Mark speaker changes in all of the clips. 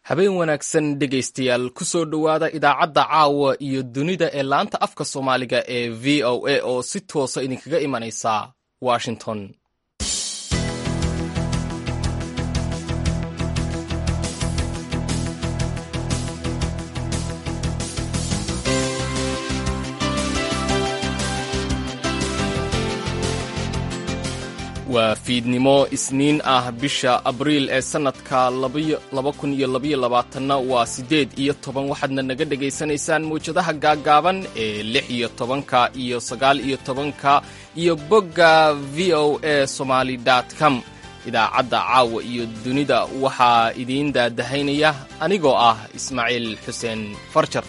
Speaker 1: habeen wanaagsan dhegaystayaal ku soo dhowaada idaacadda caawa iyo dunida ee laanta afka soomaaliga ee v o a oo si toosa idinkaga imanaysa washington waa fiidnimo isniin ah bisha abriil ee sannadka na waa siddeed iyo toban waxaadna naga dhegaysanaysaan mawjadaha gaaggaaban ee lix iyo tobanka iyo sagaal iyo tobanka iyo bogga v o a somaali com idaacadda caawa iyo dunida waxaa idiin daadahaynaya anigoo ah ismaaciil xuseen farjar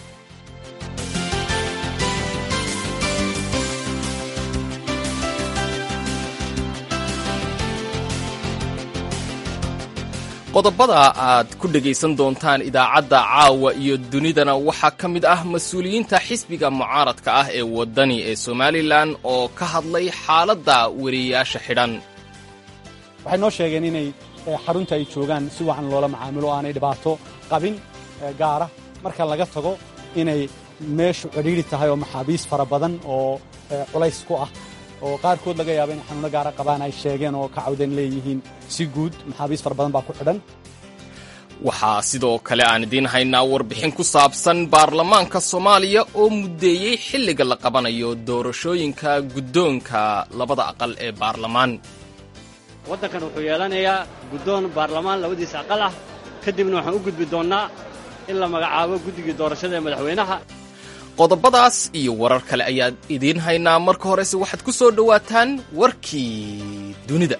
Speaker 1: qodobada aad ku dhegaysan doontaan idaacadda caawa iyo dunidana waxaa ka mid ah mas-uuliyiinta xisbiga mucaaradka ah ee waddani ee somalilan oo ka hadlay xaaladda weriyayaasha xidhan
Speaker 2: waxay noo sheegeen inay xarunta ay joogaan si wacan loola macaamilo aanay dhibaato qabin gaara marka laga tago inay meeshu cidhiidri tahay oo maxaabiis fara badan oo culays ku ah oo qaarkood laga yaaba in xanuuno gaara qabaan ay sheegeen oo ka cawdeen leeyihiin si guud maxaabiis fara badan baa ku xidhan
Speaker 1: waxaa sidoo kale aan idiin haynaa warbixin ku saabsan baarlamaanka soomaaliya oo muddeeyey xilliga la qabanayo doorashooyinka guddoonka labada aqal ee baarlamaan
Speaker 3: waddankan wuxuu yeelanayaa guddoon baarlamaan labadiisa aqal ah kadibna waxaan u gudbi doonnaa in la magacaabo guddigii doorashada ee madaxweynaha
Speaker 1: qodobadaas iyo warar kale ayaan idiin haynaa marka horese waxaad ku soo dhowaataan warkii dunida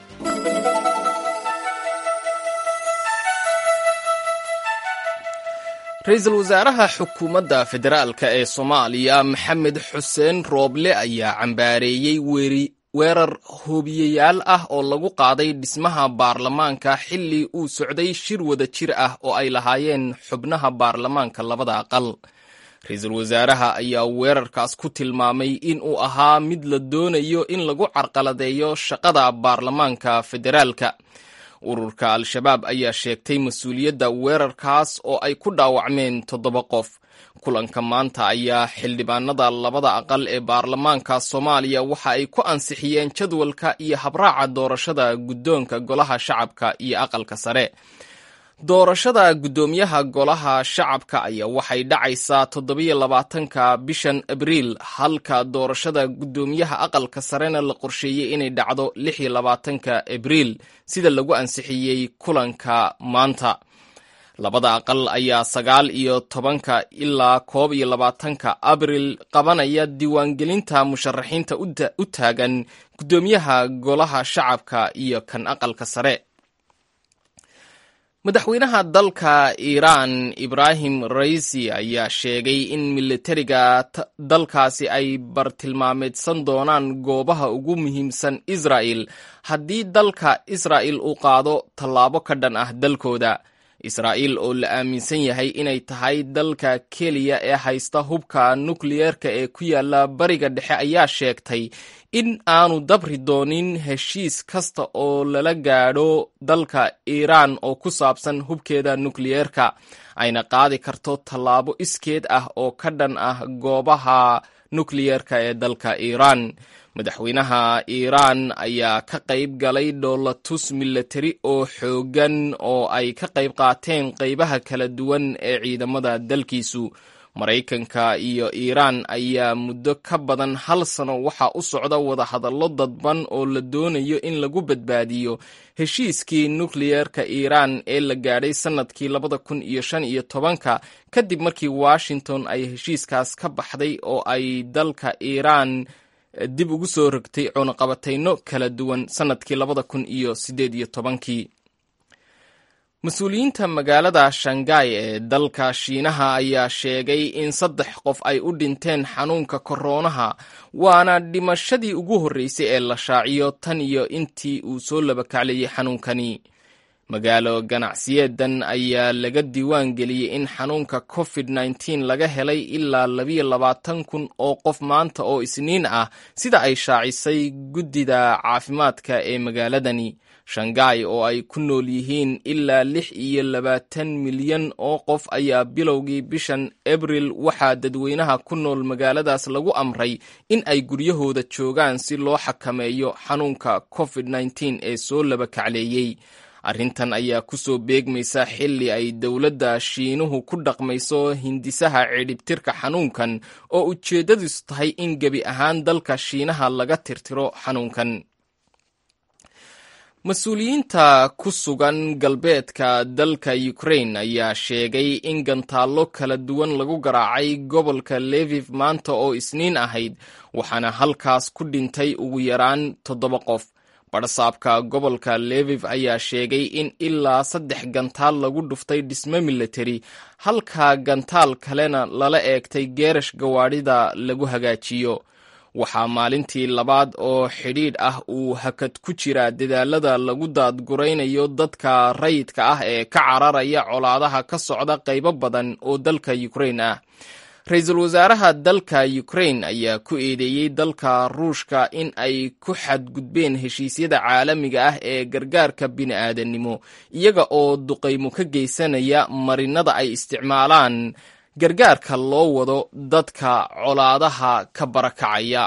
Speaker 1: ra-iisul wasaaraha xukuumadda federaalka ee soomaaliya maxamed xuseen rooble ayaa cambaareeyey weerar hoobiyayaal ah oo lagu qaaday dhismaha baarlamaanka xilli uu socday shir wada jir ah oo ay lahaayeen xubnaha baarlamaanka labada aqal ra-iisul wasaaraha ayaa weerarkaas ku tilmaamay in uu ahaa mid la doonayo in lagu carqaladeeyo shaqada baarlamaanka federaalka ururka al-shabaab ayaa sheegtay mas-uuliyadda weerarkaas oo ay ku dhaawacmeen toddoba qof kulanka maanta ayaa xildhibaanada labada aqal ee baarlamaanka soomaaliya waxa ay ku ansixiyeen jadwalka iyo habraaca doorashada guddoonka golaha shacabka iyo aqalka sare doorashada guddoomiyaha golaha shacabka ayaa waxay dhacaysaa toddobiyo labaatanka bishan abriil halka doorashada guddoomiyaha aqalka sarena la qorsheeyey inay dhacdo lix iyo labaatanka abriil sida lagu ansixiyey kulanka maanta labada aqal ayaa sagaal iyo tobanka ilaa koob iyo labaatanka abriil qabanaya diiwaangelinta musharaxiinta u taagan guddoomiyaha golaha shacabka iyo kan aqalka sare madaxweynaha dalka iiraan ibraahim raisi ayaa sheegay in militariga dalkaasi ay bartilmaameedsan doonaan goobaha ugu muhiimsan israa'el haddii dalka israa'el uu qaado tallaabo ka dhan ah dalkooda israa'iil oo la aaminsan yahay inay tahay dalka keliya ee haysta hubka nukliyeerka ee ku yaala bariga dhexe ayaa sheegtay in aanu dabri doonin heshiis kasta oo lala gaadho dalka iiraan oo ku saabsan hubkeeda nukliyeerka ayna qaadi karto tallaabo iskeed ah oo ka dhan ah goobaha nukliyeerka ee dalka iiraan madaxweynaha iiraan ayaa ka qayb galay dhoolatus milatari oo xooggan oo ay ka qayb qaateen qaybaha kala duwan ee ciidamada dalkiisu maraykanka iyo iiraan ayaa muddo ka badan hal sano waxaa u socda wadahadallo dadban oo la doonayo in lagu badbaadiyo heshiiskii nukliyeerka iiraan ee la gaadhay sannadkii labada kun iyo shan iyo tobanka kadib markii washington ay heshiiskaas ka baxday oo ay dalka iiraan dib ugu soo rogtay cunaqabatayno kala duwan sannadkii labada kun iyo siddeed iyo tobankii mas-uuliyiinta magaalada shangai ee dalka shiinaha ayaa sheegay in saddex qof ay u dhinteen xanuunka koroonaha waana dhimashadii ugu horreysay ee la shaaciyo tan iyo intii uu soo labakaclayay xanuunkani magaalo ganacsiyeedan ayaa laga diiwaan geliyey in xanuunka covid nteen laga helay ilaa labiyo labaatan kun oo qof maanta oo isniin ah sida ay shaacisay guddida caafimaadka ee magaaladani shanghai oo ay ku nool yihiin ilaa lix iyo labaatan milyan oo qof ayaa bilowgii bishan abril waxaa dadweynaha ku nool magaaladaas lagu amray in ay guryahooda joogaan si loo xakameeyo xanuunka covid nteen ee soo laba kacleeyey arrintan ayaa ku soo beegmaysa xilli ay dowladda shiinuhu ku dhaqmayso hindisaha cidhibtirka xanuunkan oo ujeeddadiisu tahay in gebi ahaan dalka shiinaha laga tirtiro xanuunkan mas-uuliyiinta ku sugan galbeedka dalka ukrain ayaa sheegay in gantaallo kala duwan lagu garaacay gobolka leviv maanta oo isniin ahayd waxaana halkaas ku dhintay ugu yaraan toddoba qof barsaabka gobolka leviv ayaa sheegay in ilaa saddex gantaal lagu dhuftay dhisme militari halka gantaal kalena lala eegtay geerash gawaadhida lagu hagaajiyo waxaa maalintii labaad oo xidhiidh ah uu hakad ku jira dadaalada lagu daadguraynayo dadka rayidka ah ee ka cararaya colaadaha ka socda qaybo badan oo dalka ukrain ah ra-iisul wasaaraha dalka ukrain ayaa ku eedeeyey dalka ruushka in ay ku xadgudbeen heshiisyada caalamiga ah ee gargaarka bini'aadanimo iyaga oo duqaymo ka geysanaya marinada ay isticmaalaan gargaarka loo wado dadka colaadaha ka barakacaya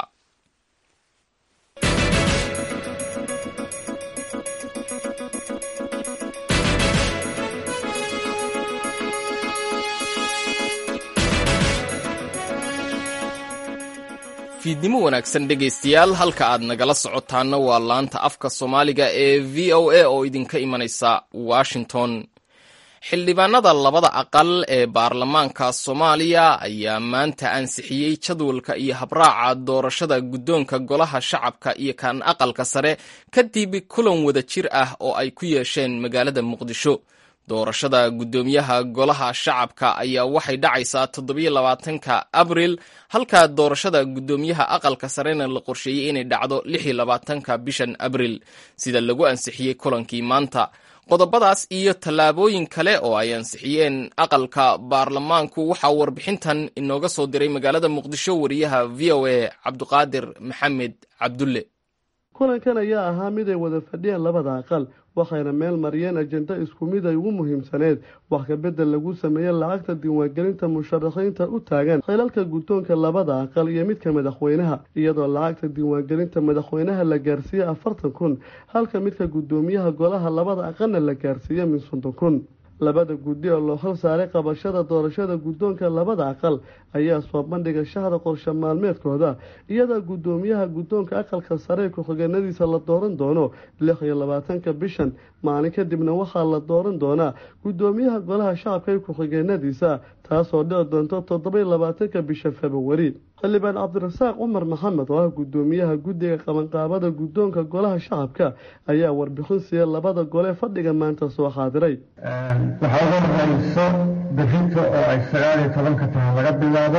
Speaker 1: fiidnimo wanaagsan dhegaystayaal halka aad nagala socotaana waa laanta afka soomaaliga ee v o a oo idinka imanaysa washington xildhibaanada labada aqal ee baarlamaanka soomaaliya ayaa maanta ansixiyey jadwalka iyo habraaca doorashada guddoonka golaha shacabka iyo kan aqalka sare kadib kulan wada jir ah oo ay ku yeesheen magaalada muqdisho doorashada guddoomiyaha golaha shacabka ayaa waxay dhacaysaa toddobiyo labaatanka abril halka doorashada guddoomiyaha aqalka sarena la qorsheeyey inay dhacdo lix iyo labaatanka bishan abril sida lagu ansixiyey kulankii maanta qodobadaas iyo tallaabooyin kale oo ay ansixiyeen aqalka baarlamaanku waxaa warbixintan inooga soo diray magaalada muqdisho wariyaha v o a cabduqaadir maxamed cabdulle
Speaker 4: kulankan ayaa ahaa mid ay wada fadhiyeen labada aqal waxayna meel mariyeen ajenda isku mid ay ugu muhiimsaneed wax kabedel lagu sameeyey lacagta diiwaangelinta musharaxiinta u taagan xilalka guddoonka labada aqal iyo midka madaxweynaha iyadoo lacagta diiwaangelinta madaxweynaha la gaarsiiyey afartan kun halka midka guddoomiyaha golaha labada aqalna la gaarsiiye min soddon kun labada guddi oo loo hal saaray qabashada doorashada guddoonka labada aqal ayaa soo bandhiga shahda qorshe maalmeedkooda iyadoo guddoomiyaha guddoonka aqalka sare ku-xigeenadiisa la dooran doono lix iyo labaatanka bishan maalin kadibna waxaa la dooran doonaa guddoomiyaha golaha shacabka ee ku-xigeenadiisa taasoo dhici doonto toddobaiyo labaatanka bisha februari xildhibaan cabdirasaaq cumar maxamed oo ah guddoomiyaha guddiga qabanqaabada guddoonka golaha shacabka ayaa warbixin siiya labada gole fadhiga maanta soo xaadiray
Speaker 5: waxaa ugu horeyso bixinta oo ay sagaal iyo tobanka tahay laga bilaabo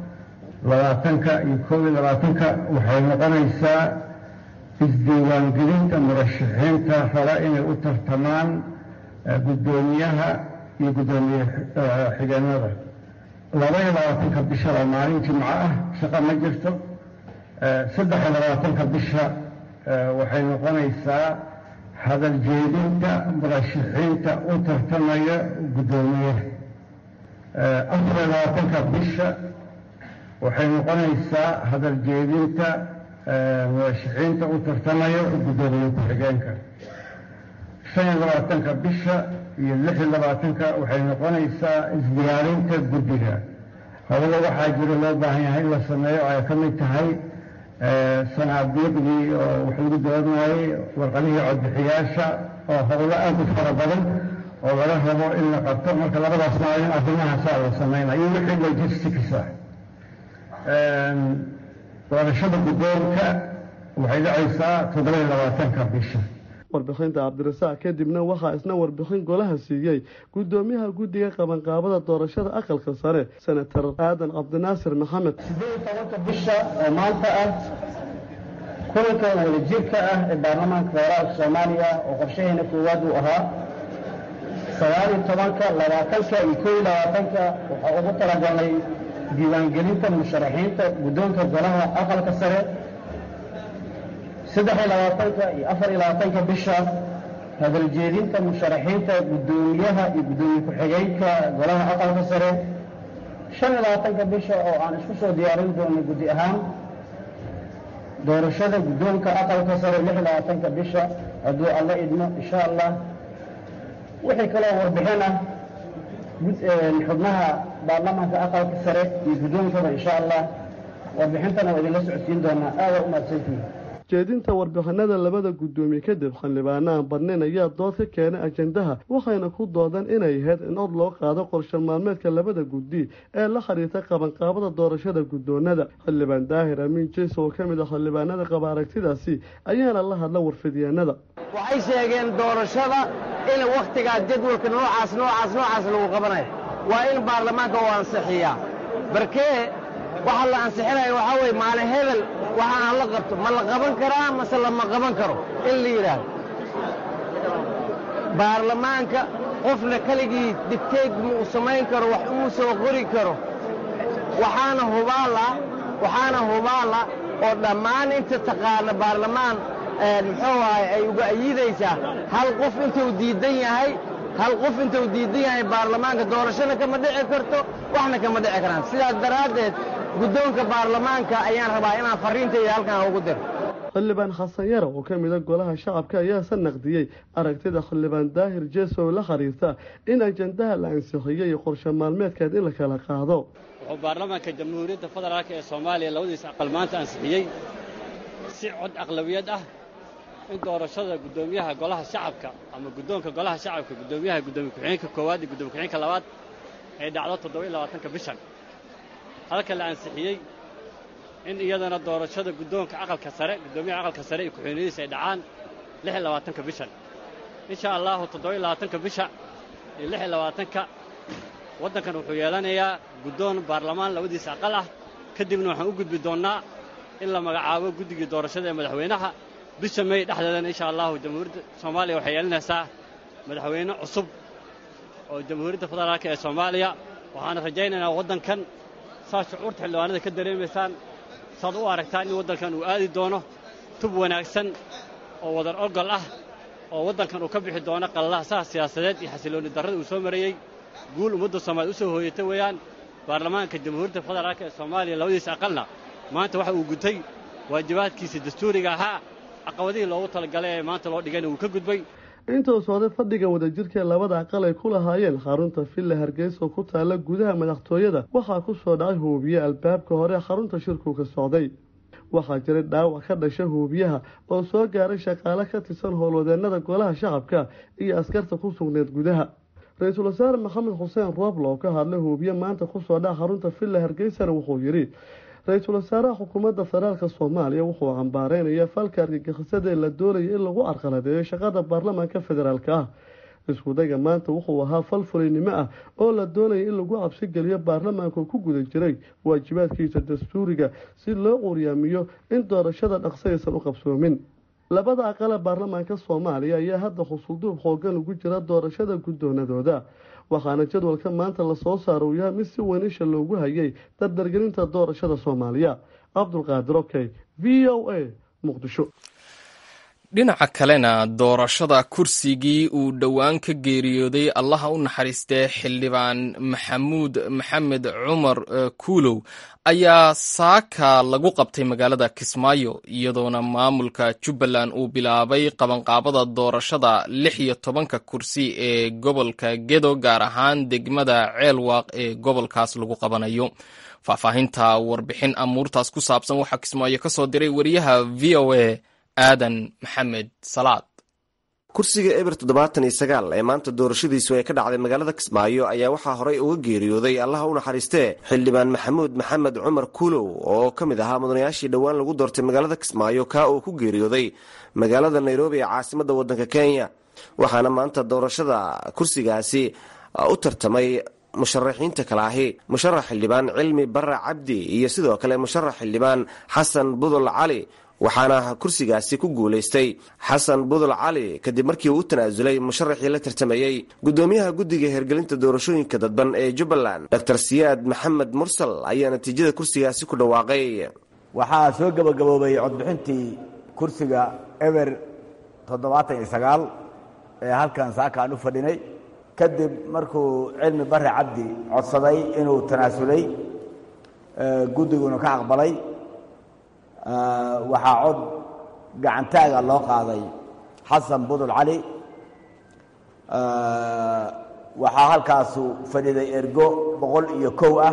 Speaker 5: labaatanka iyo koob iyo labaatanka waxay noqonaysaa isdiiwaangelinta murashaxiinta raba inay u tartamaan guddoomiyaha iyo guddoomiye xigeenada laba iyo labaatanka bisha waa maalin jimco ah shaqo ma jirto saddex iyo labaatanka bisha waxay noqonaysaa hadal jeedinta murashaxiinta u tartamaya guddoomiyaha afar iyo labaatanka bisha waxay noqonaysaa hadal jeedinta murashaxiinta u tartamaya guddoomiye ku-xigeenka shan iyo labaatanka bisha iyo lix iyo labaatanka waxay noqonaysaa isdiyaarinta guddiga hawada waxaa jiro loo baahan yahay in la sameeyo oo ay ka mid tahay sanaabiiqdii oo wax lagu dooranayay warqadihii codbixiyaasha oo howlo aada u fara badan oo laga rabo in la qabto marka labadaas maalin arrimahaasaa la samaynayo iyo wixii logistics ah doorashada guddoonka waxay dhacaysaa toddoba iyo labaatanka bisha
Speaker 4: warbixinta cabdirasaaq kadibna waxaa isna warbixin golaha siiyey guddoomiyaha guddiga qabanqaabada doorashada aqalka sare senator aadan cabdinaasir maxamed
Speaker 6: sideed iyo tobanka bisha oo maanta ah kulankan wadajirka ah ee baarlamaanka federaalka soomaaliya oo qorshaheena koowaad uu ahaa sagaal iyo tobanka labaatanka iyo koo iyo labaatanka waxaa ugu talagalnay diiwaangelinta musharaxiinta guddoonka golaha aqalka sare saddex iyo labaatanka iyo afar iyo labaatanka bisha hadaljeedinta musharaxiinta guddoomiyaha iyo guddoomiye ku-xigeenka golaha aqalka sare shan iyo labaatanka bisha oo aan isku soo diyaarin doonay guddi ahaan doorashada guddoonka aqalka sare lix iyo labaatanka bisha hadduu alla idmo insha allah wixii kaloo warbixin ah xubnaha baarlamaanka aqalka sare iyo guddoonkaba insha allah warbixintana waa idinla socodsiin doonaa aada u mahadsantihi
Speaker 4: jeedinta warbixinada labada guddoomiye kadib xildhibaano aan badnayn ayaa dood ka keenay ajendaha waxayna ku doodeen inay ahayd in od loo qaado qorshe maalmeedka labada guddi ee la xiriirta qabanqaabada doorashada guddoonada xildhibaan daahir amiin jeys oo ka mid ah xildhibaanada qaba aragtidaasi ayaana la hadla warfidyaanada
Speaker 7: waxay sheegeen doorashada in wakhtigaa jadwalka noocaas noocaas noocaas lagu qabanayo waa in baarlamaanka uu ansixiyaa barkee waxa la ansixinaya waxaa weye maalin hebel waxa aan la qabto ma la qaban karaa mase lama qaban karo in la yidhaahdo baarlamaanka qofna keligii digteeg ma uu samayn karo wax uu soo qori karo waxaana hubaala waxaana hubaala oo dhammaan inta taqaana baarlamaan muxuu ahay ay uga ayidaysaa hal qof intuu diidan yahay hal qof intuu diidan yahay baarlamaanka doorashana kama dhici karto waxna kama dhici karaan sidaas daraaddeed guddoonka baarlamaanka ayaan rabaa inaan farriintayda halkan ugu diro
Speaker 4: xildhibaan xasan yare oo ka mida golaha shacabka ayaase naqdiyey aragtida xildhibaan daahir jeesow la xiriirta in ajendaha la ansixiyey iyo qorshe maalmeedkeed in la kala qaado
Speaker 3: wuxuu baarlamaanka jamhuuriyadda federaalk ee soomaaliya labadiisa aqal maanta ansixiyey si cod aqlabiyad ah in doorashada guddoomiyaha golaha shacabka ama guddoonka golaha shacabka guddoomiyaha guddoomiye ku-xigeenka koowaad iyo guddoomiye ku-xigeenka labaad ay dhacdo toddoba-iyo labaatanka bishan halka la ansixiyey in iyadana doorashada guddoonka aqalka sare guddoomiyaha aqalka sare iyo ku-xigeenadiisa ay dhacaan lix iyo labaatanka bishan insha allahu toddoba-iyo labaatanka bisha iyo lix iyo labaatanka waddankan wuxuu yeelanayaa guddoon baarlamaan labadiisa aqal ah kadibna waxaan u gudbi doonnaa in la magacaabo guddigii doorashada ee madaxweynaha bisha may dhexdeedana insha allahu jamhuuriyadda soomaaliya waxay yeelanaysaa madaxweyne cusub oo jamhuuriyadda federaalk ee soomaaliya waxaana rajaynaynaa waddankan saad shucuurta xildhibaanada ka dareemaysaan saad u aragtaan in waddankan uu aadi doono tub wanaagsan oo wadar ogol ah oo waddankan uu ka bixi doono qallasaha siyaasadeed iyo xasiloonni darrada uu soo marayey guul ummadda soomaaliyed u soo hooyata weeyaan baarlamaanka jamhuuriyadda federaalk ee soomaaliya labadiisa aqalna maanta waxa uu gutay waajibaadkiisa dastuuriga ahaa caqabadihii loogu talagalay ee maanta loo dhigayna wuu ka gudbay
Speaker 4: intuu socday fadhiga wadajirka labada aqal ay ku lahaayeen xarunta villa hargeysa oo ku taalla gudaha madaxtooyada waxaa ku soo dhacay hoobiye albaabka hore xarunta shirku ka socday waxaa jiray dhaawac ka dhasha hoobiyaha oo soo gaaray shaqaale ka tirsan howlwadeennada golaha shacabka iyo askarta ku sugneed gudaha ra-iisul wasaare maxamed xuseen rooblo oo ka hadlay hoobiye maanta kusoo dhaca xarunta villa hargeysana wuxuu yidhi ra-iisul wasaaraha xukuumadda federaalka soomaaliya wuxuu cambaareynaya falka argagixisada ee la doonaya in lagu carqaladeeyo shaqada baarlamaanka federaalka ah iskudayga maanta wuxuu ahaa fal fulaynimo ah oo la doonaya in lagu cabsigeliyo baarlamaanka ku guda jiray waajibaadkiisa dastuuriga si loo quryaamiyo in doorashada dhaqso aysan u qabsoomin labada aqale baarlamaanka soomaaliya ayaa hadda xusulduub xoogan ugu jira doorashada guddoonadooda waxaana jadwalka maanta lasoo saaro uu yahay mid si weyn isha loogu hayay dardargelinta doorashada soomaaliya cabdulqaadir okey v o a muqdisho
Speaker 1: dhinaca kalena doorashada kursigii uu dhowaan ka geeriyooday allaha u naxariistee xildhibaan maxamuud maxamed cumar kuulow ayaa saaka lagu qabtay magaalada kismaayo iyadoona maamulka jubbaland uu bilaabay qabanqaabada doorashada lix iyo tobanka kursi ee gobolka gedo gaar ahaan degmada ceelwaaq ee gobolkaas lagu qabanayo faahfaahinta warbixin amuurtaas ku saabsan waxaa kismaayo ka soo diray wariyaha v o a aadan maxamed salaad
Speaker 8: kursiga eber toddobaatan iyo sagaal ee maanta doorashadiisu ay ka dhacday magaalada kismaayo ayaa waxaa horey uga geeriyooday allaha u naxariistee xildhibaan maxamuud maxamed cumar kuulow oo ka mid ahaa mudanayaashii dhowaan lagu doortay magaalada kismaayo kaa uu ku geeriyooday magaalada nairobi ee caasimadda waddanka kenya waxaana maanta doorashada kursigaasi u tartamay musharaxiinta kale ahi musharax xildhibaan cilmi barre cabdi iyo sidoo kale musharax xildhibaan xasan budul cali waxaana kursigaasi ku guulaystay xasan budul cali kadib markii uu u tanaasulay musharaxii la tartamayey gudoomiyaha guddiga hergelinta doorashooyinka dadban ee jubbaland dor siyaad maxamed mursal ayaa natiijada kursigaasi ku dhawaaqay
Speaker 9: waxaa soo gebagaboobay codbixintii kursiga eber toddobaatan iyo sagaal ee halkan saaka aan u fadhinay kadib markuu cilmi barre cabdi codsaday inuu tanaasulay guddiguna ka aqbalay waxaa cod gacantaaga loo qaaday xasan budul cali waxaa halkaasu fadhiday ergo boqol iyo kow ah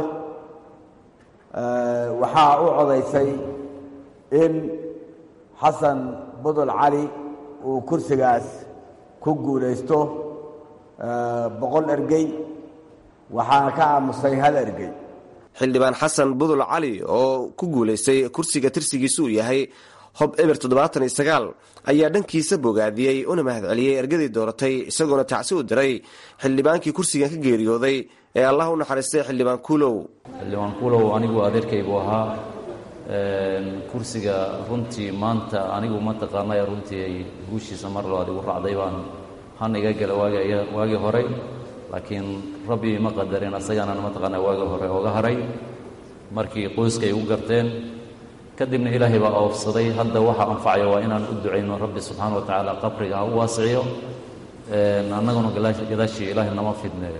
Speaker 9: waxaa u codaysay in xasan budul cali uu kursigaas ku guulaysto boqol ergey waxaana ka aamusay hal ergey
Speaker 8: xildhibaan xasan budul cali oo ku guulaystay kursiga tirsigiisu uu yahay hob eber toddobaatan iyo sagaal ayaa dhankiisa bogaadiyey una mahadceliyey ergadii dooratay isagoona tacsi u diray xildhibaankii kursigan ka geeriyooday ee allah u naxariistay xildhibaan kuulow
Speaker 10: xildhibaan kuulow anigu adeerkaygu ahaa kursiga runtii maanta anigu mataqaanay runtii ay guushiisa mar labaad igu raacday baan han iga gala waagii horey laakiin rabbi ma qadarin asagaana mataqaana waagii hore oga haray markii qoyska ay u garteen kadibna ilaahay baa oofsaday hadda waxa anfacayo waa inaan u ducayno rabbi subxaana wa tacaala qabriga ha u waasiciyo annaguna gadaashii ilaahay nama fidneeyo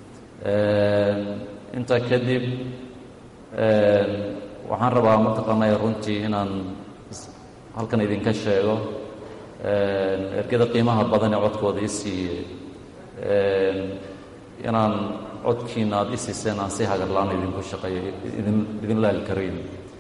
Speaker 10: intaa kadib waxaan rabaa mataqaanay runtii inaan halkan idinka sheego ergada qiimaha badan ee codkooda i siiyey inaan codkiina aada i siiseen aan si hagarlaan idinku shaqeeyo idinla alkariim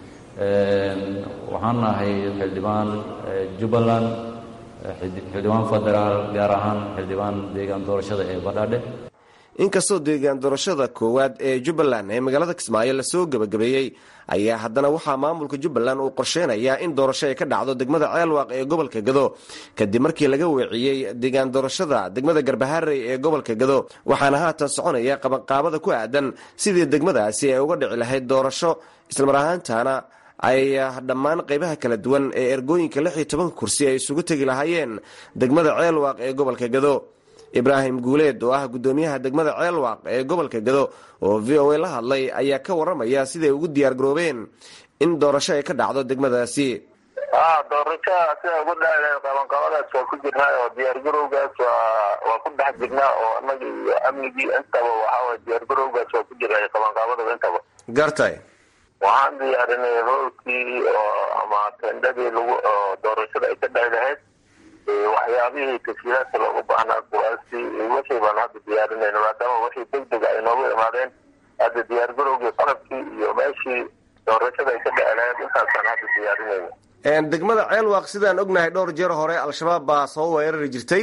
Speaker 10: waxaan nahay xildhibaan jubbaland xildhibaan federaal gaar ahaan xildhibaan deegaan doorashada ee badhaadhe
Speaker 8: inkastoo deegaan doorashada koowaad ee jubbaland ee magaalada kismaayo lasoo gebagabeeyey ayaa haddana waxaa maamulka jubbaland uu qorsheynayaa in doorasho ay ka dhacdo degmada ceelwaaq ee gobolka gado kadib markii laga weeciyey deegaan doorashada degmada garbaharey ee gobolka gado waxaana haatan soconaya qabanqaabada ku aadan sidii degmadaasi ay uga dhici lahayd doorasho islamar ahaantaana ay dhammaan qaybaha kala duwan ee ergooyinka lix iyo tobanka kursi ay isugu tegi lahaayeen degmada ceelwaaq ee gobolka gado ibraahim guuleed oo ah guddoomiyaha degmada ceelwaaq ee gobolka gado oo v o a la hadlay ayaa ka waramaya siday ugu diyaar garoobeen in doorasho ay ka dhacdo degmadaasi
Speaker 11: doorashaha sida ugu dhacda qabanqabadaas waa ku jirnaa oo diyaargarowgaas waa waa ku dhex jirnaa oo annaga iyo amnigii intaba waxaaway diyaargarowgaas waa ku jirnaa qabanqaabadaba intaba
Speaker 8: gartay
Speaker 11: waxaan diyaarinay roolkii oo ama tendadii lagu oo doorashada ay ka dhaci lahayd waxyaabihii tashiilaadka loogu baahnaa kuwaasi wixii baan hadda diyaarinayna maadaama wixii degdeg ay noogu imaadeen hadda diyaargarowgii qalabkii iyo meeshii doorashada ay ka dhici lahayd intaasaan hadda diyaarinayna
Speaker 8: degmada ceelwaaq sidaan ognahay dhowr jeer hore al-shabaab baa soo weerari jirtay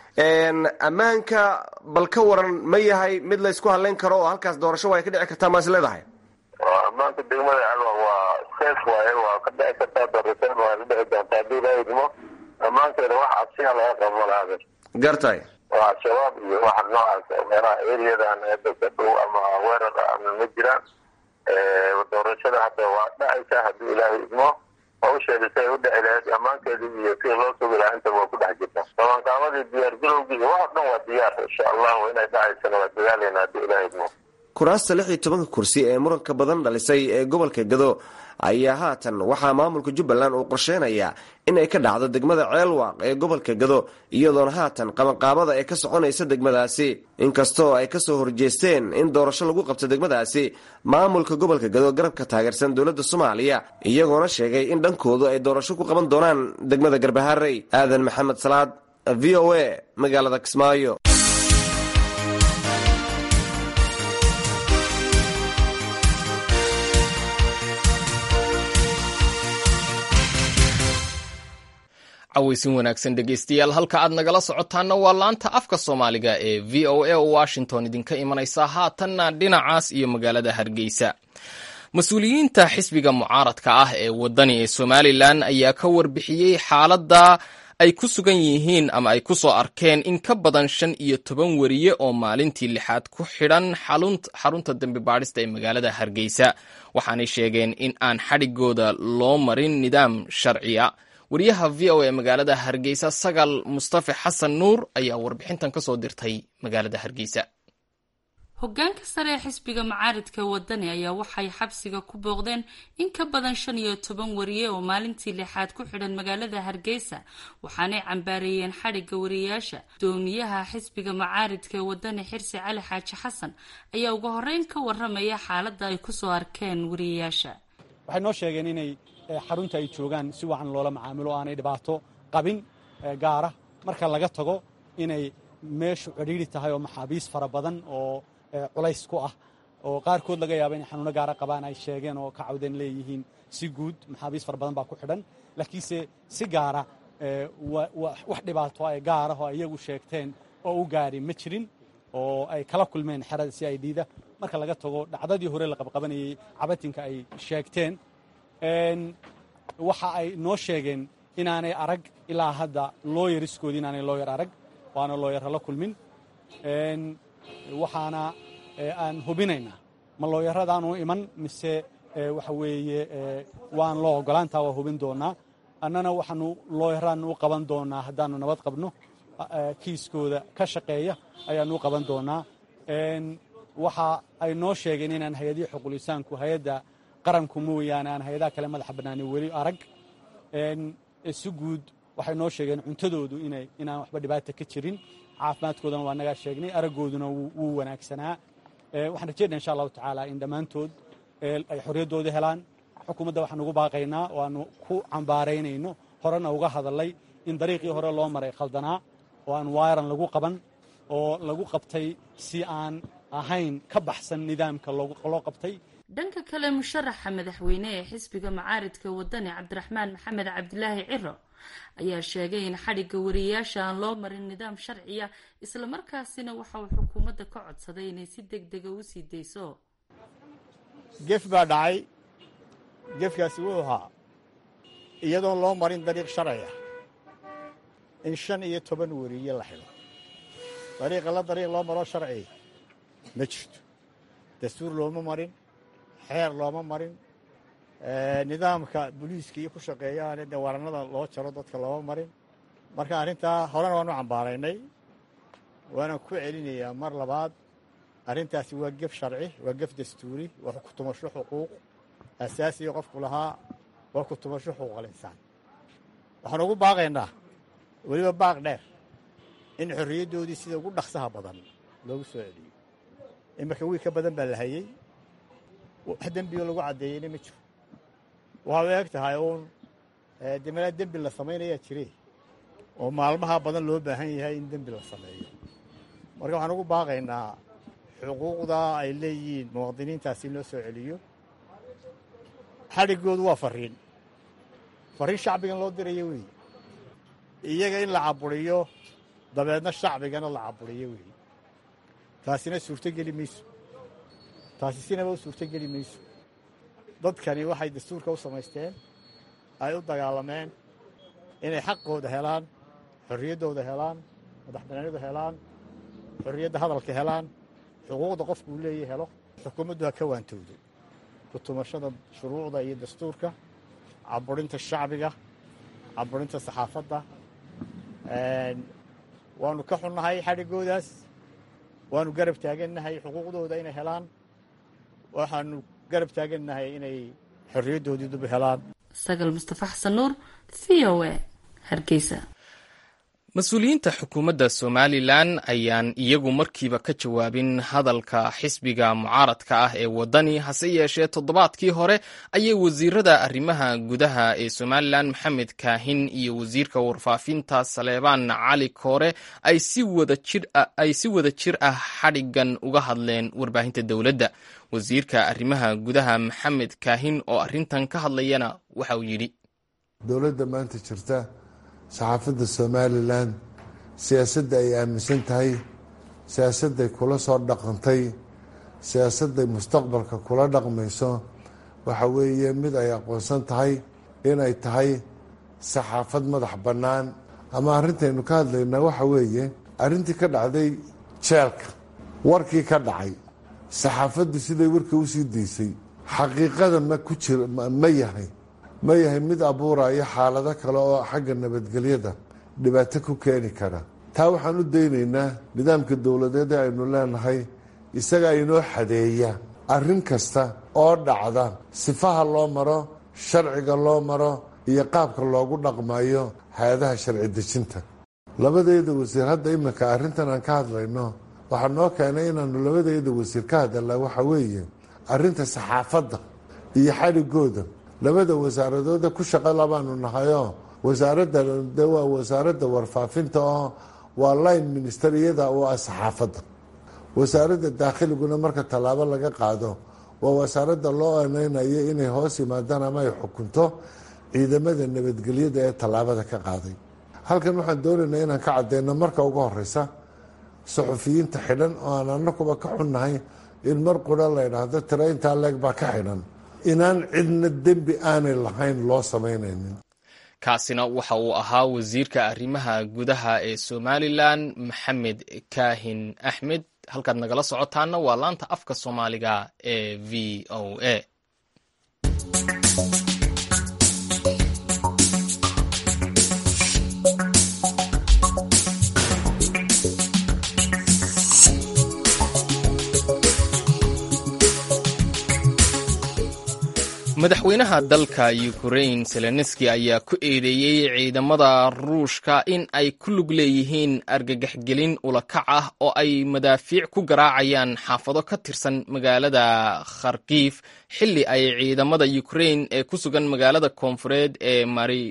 Speaker 8: ammaanka bal ka waran ma yahay mid laysku hadlayn karo oo halkaas doorasho waa ay ka dhici kartaa maas leedahay
Speaker 11: ammaanka degmada ceelwaaq waa safe waaye waa ka dhici kartaa doorashada waa ka dhici doontaa haddii la idmo ammaankeeda wax cabsiha laga qabo malahabe
Speaker 8: gartay
Speaker 11: waa al-shabaab iyo waxa noocaas meelaha eriyadan hadda ka dhow ama weerar ama ma jiraan doorashada hadda waa dhacaysa haddii ilaahay idmo hawsheeda si ay u dhici lahayd ammaankeedii iyo sida loo sugi lahaa intaba waa ku dhex jirta qabanqaabadii diyaargarowgii iyo wax dhan waa diyaar insha allahu inay dhacaysana waa dadaaleyna haddii ilaahay idmo
Speaker 8: kuraasta lix iyo tobanka kursi ee muranka badan dhalisay ee gobolka gado ayaa haatan waxaa maamulka jubbaland uu qorsheynayaa in ay ka dhacdo degmada ceelwaaq ee gobolka gado iyadoona haatan qabanqaabada ee ka soconaysa degmadaasi inkastoo ay kasoo horjeesteen in doorasho lagu qabto degmadaasi maamulka gobolka gado garabka taageersan dowladda soomaaliya iyagoona sheegay in dhankoodu ay doorasho ku qaban doonaan degmada garbaharey aadan maxamed salaad v o a magaalada kismaayo
Speaker 1: cawaysin wanaagsan dhegeystayaal halka aad nagala socotaana waa laanta afka soomaaliga ee v o a oo washington idinka imanaysa haatanna dhinacaas iyo magaalada hargeysa mas-uuliyiinta xisbiga mucaaradka ah ee wadani ee somalilan ayaa ka warbixiyey xaaladda ay ku sugan yihiin ama ay ku soo arkeen in ka badan shan iyo toban weriye oo maalintii lixaad ku xidhan xarunta dembi baadhista ee magaalada hargeysa waxaanay sheegeen in aan xadhigooda loo marin nidaam sharciya wariyaha v o a magaalada hargeysa sagal mustafe xasan nuur ayaa warbixintan ka soo dirtay magaalada hargeysa
Speaker 12: hogaanka sare ee xisbiga macaaridka wadani ayaa waxay xabsiga ku booqdeen in ka badan shan iyo toban wariye oo maalintii lixaad ku xidhan magaalada hargeysa waxaanay cambaareeyeen xadhigga wariyayaasha gudoomiyaha xisbiga macaaridka ee wadani xirsi cali xaaji xasan ayaa ugu horeyn ka waramaya xaaladda ay kusoo arkeen wariyayaasha
Speaker 2: waxay noo sheegeen inay xarunta ay joogaan si wacan loola macaamilo o aanay dhibaato qabin gaara marka laga tago inay meeshu cidhiiri tahay oo maxaabiis fara badan oo culays ku ah oo qaarkood laga yaaba inay xanuuno gaara qabaan ay sheegeen oo ka cawdeen leeyihiin si guud maxaabiis fara badan baa ku xidhan laakiinse si gaara wax dhibaato ay gaarah oo iyagu sheegteen oo u gaari ma jirin oo ay kala kulmeen xerada si ay dhiida marka laga tago dhacdadii hore la qabqabanayey cabatinka ay sheegteen waxa ay noo sheegeen inaanay arag ilaa hadda looyariskoodii inaanay looyar arag waana looyarra la kulmin waxaana aan hubinaynaa ma looyaradaanu iman mise waxa weeye waan loo ogolaantaa waa hubin doonaa annana waxaanu looyaraanu u qaban doonaa haddaanu nabad qabno kiiskooda ka shaqeeya ayaanu u qaban doonaa waxa ay noo sheegeen inaan hay-adihii xuqulisaanku hay-adda qaranku mooyaane aan hay-adaha kale madaxa bannaani weli arag si guud waxay noo sheegeen cuntadoodu inaan waxba dhibaata ka jirin caafimaadkoodana waa nagaa sheegnay araggooduna wuu wanaagsanaa waxaan rajeynaa insha allahu tacaala in dhammaantood ay xorriyaddooda helaan xukuumadda waxaan ugu baaqaynaa oo aanu ku cambaaraynayno horena uga hadalay in dariiqii hore loo maray khaldanaa oo aan waayaran lagu qaban oo lagu qabtay si aan ahayn ka baxsan nidaamka loo qabtay
Speaker 12: dhanka kale musharaxa madaxweyne ee xisbiga macaaridka wadani cabdiraxmaan maxamed cabdilaahi ciro ayaa sheegay in xadhigga wariyayaasha aan loo marin nidaam sharciya islamarkaasina waxa uu xukuumadda ka codsaday inay si deg dega u sii dayso
Speaker 13: gef baa dhacay gefkaasi wuxuu ahaa iyadoon loo marin dariiq sharciya in shan iyo toban wariye la xidho dariiqa la dariiq loo maroo sharci ma jirto dastuur looma marin xeer looma marin nidaamka booliiska iyo ku shaqeeyaane dee warannada loo jaro dadka looma marin marka arrintaa horena waanu cambaaraynay waana ku celinayaa mar labaad arrintaasi waa gef sharci waa gef dastuuri waa ku tumasho xuquuq asaasiga qofku lahaa waa ku tumasho xuquuqal insaan waxaan ugu baaqaynaa weliba baaq dheer in xorriyaddoodii sida ugu dhaqsaha badan loogu soo celiyo imarka wiil ka badan baa la hayey wax dembigo lagu caddeeyeyna ma jiro waxaa eeg tahay uun de malaa dembi la samaynayaa jire oo maalmaha badan loo baahan yahay in dembi la sameeyo marka waxaan ugu baaqaynaa xuquuqda ay leeyihiin muwaadiniintaasi in loo soo celiyo xadhiggoodu waa farriin farriin shacbigan loo dirayo weeye iyaga in la caburiyo dabeedna shacbigana la caburiyo weeye taasina suurtogeli mayso taasi sinaba u suurtogeli mayso dadkani waxay dastuurka u samaysteen ay u dagaalameen inay xaqooda helaan xorriyaddooda helaan madaxbanaanida helaan xorriyadda hadalka helaan xuquuqda qofkuu leeya helo xukuumaddu ha ka waantowdo kutumashada shuruucda iyo dastuurka caburinta shacbiga caburinta saxaafadda waanu ka xunnahay xadhiggoodaas waanu garab taagannahay xuquuqdooda inay helaan waxaanu garab taagannahay inay xorriyaddoodii dub helaan
Speaker 12: sagal mustafa xasan nuur v o a hargeysa
Speaker 1: mas-uuliyiinta xukuumadda somalilan ayaan iyagu markiiba ka jawaabin hadalka xisbiga mucaaradka ah ee waddani hase yeeshee toddobaadkii hore ayay wasiirada arrimaha gudaha ee somalilan maxamed kaahin iyo wasiirka warfaafinta saleebaan cali koore ay si wada jir ah xadhigan uga hadleen warbaahinta dowladda wasiirka arrimaha gudaha maxamed kaahin oo arrintan ka hadlayana waxa uu yidhi
Speaker 14: dowladda maanta jirta saxaafadda somalilan siyaasadda ay aaminsan tahay siyaasadday kula soo dhaqantay siyaasadday mustaqbalka kula dhaqmayso waxa weeye mid ay aqoonsan tahay inay tahay saxaafad madax bannaan ama arrintaynu ka hadlaynaa waxa weeye arrintii ka dhacday jeelka warkii ka dhacay saxaafaddu siday warkii usii daysay xaqiiqada ma ku jir ma yahay ma yahay mid abuuraya xaalado kale oo xagga nabadgelyada dhibaato ku keeni kara taa waxaan u daynaynaa nidaamka dowladeed ee aynu leenahay isagaa inoo xadeeya arrin kasta oo dhacda sifaha loo maro sharciga loo maro iyo qaabka loogu dhaqmayo hay-adaha sharci dejinta labadeeda wasiir hadda iminka arrintan aan ka hadlayno waxaa noo keenay inaanu labadeeda wasiir ka hadalnaa waxa weeye arrinta saxaafadda iyo xadhigooda labada wasaaradooda ku shaqo labaanu nahayoo wasaaradda de waa wasaaradda warfaafinta oo waa line ministeriyada oo ah saxaafadda wasaaradda daakhliguna marka tallaabo laga qaado waa wasaaradda loo aneynayo inay hoos yimaadaan ama ay xukunto ciidamada nabadgelyada ee tallaabada ka qaaday halkan waxaan doonaynaa inaan ka cadeyno marka ugu horeysa suxufiyiinta xidhan oo aan anakuba ka xunnahay in mar qura la ydhaahdo tira intaa leeg baa ka xidhan inaan cidna dembi aanay lahayn loo samaynaynin
Speaker 1: kaasina waxa uu ahaa wasiirka arrimaha gudaha ee somalilan maxamed kaahin axmed halkaad nagala socotaana waa laanta afka soomaaliga ee v o a madaxweynaha dalka ukrain zelenski ayaa ku eedeeyey ciidamada ruushka in ay ku lug leeyihiin argagaxgelin ulakac ah oo ay madaafiic ku garaacayaan xaafado ka tirsan magaalada kharkiif xilli ay ciidamada ukrain ee ku sugan magaalada koonfureed ee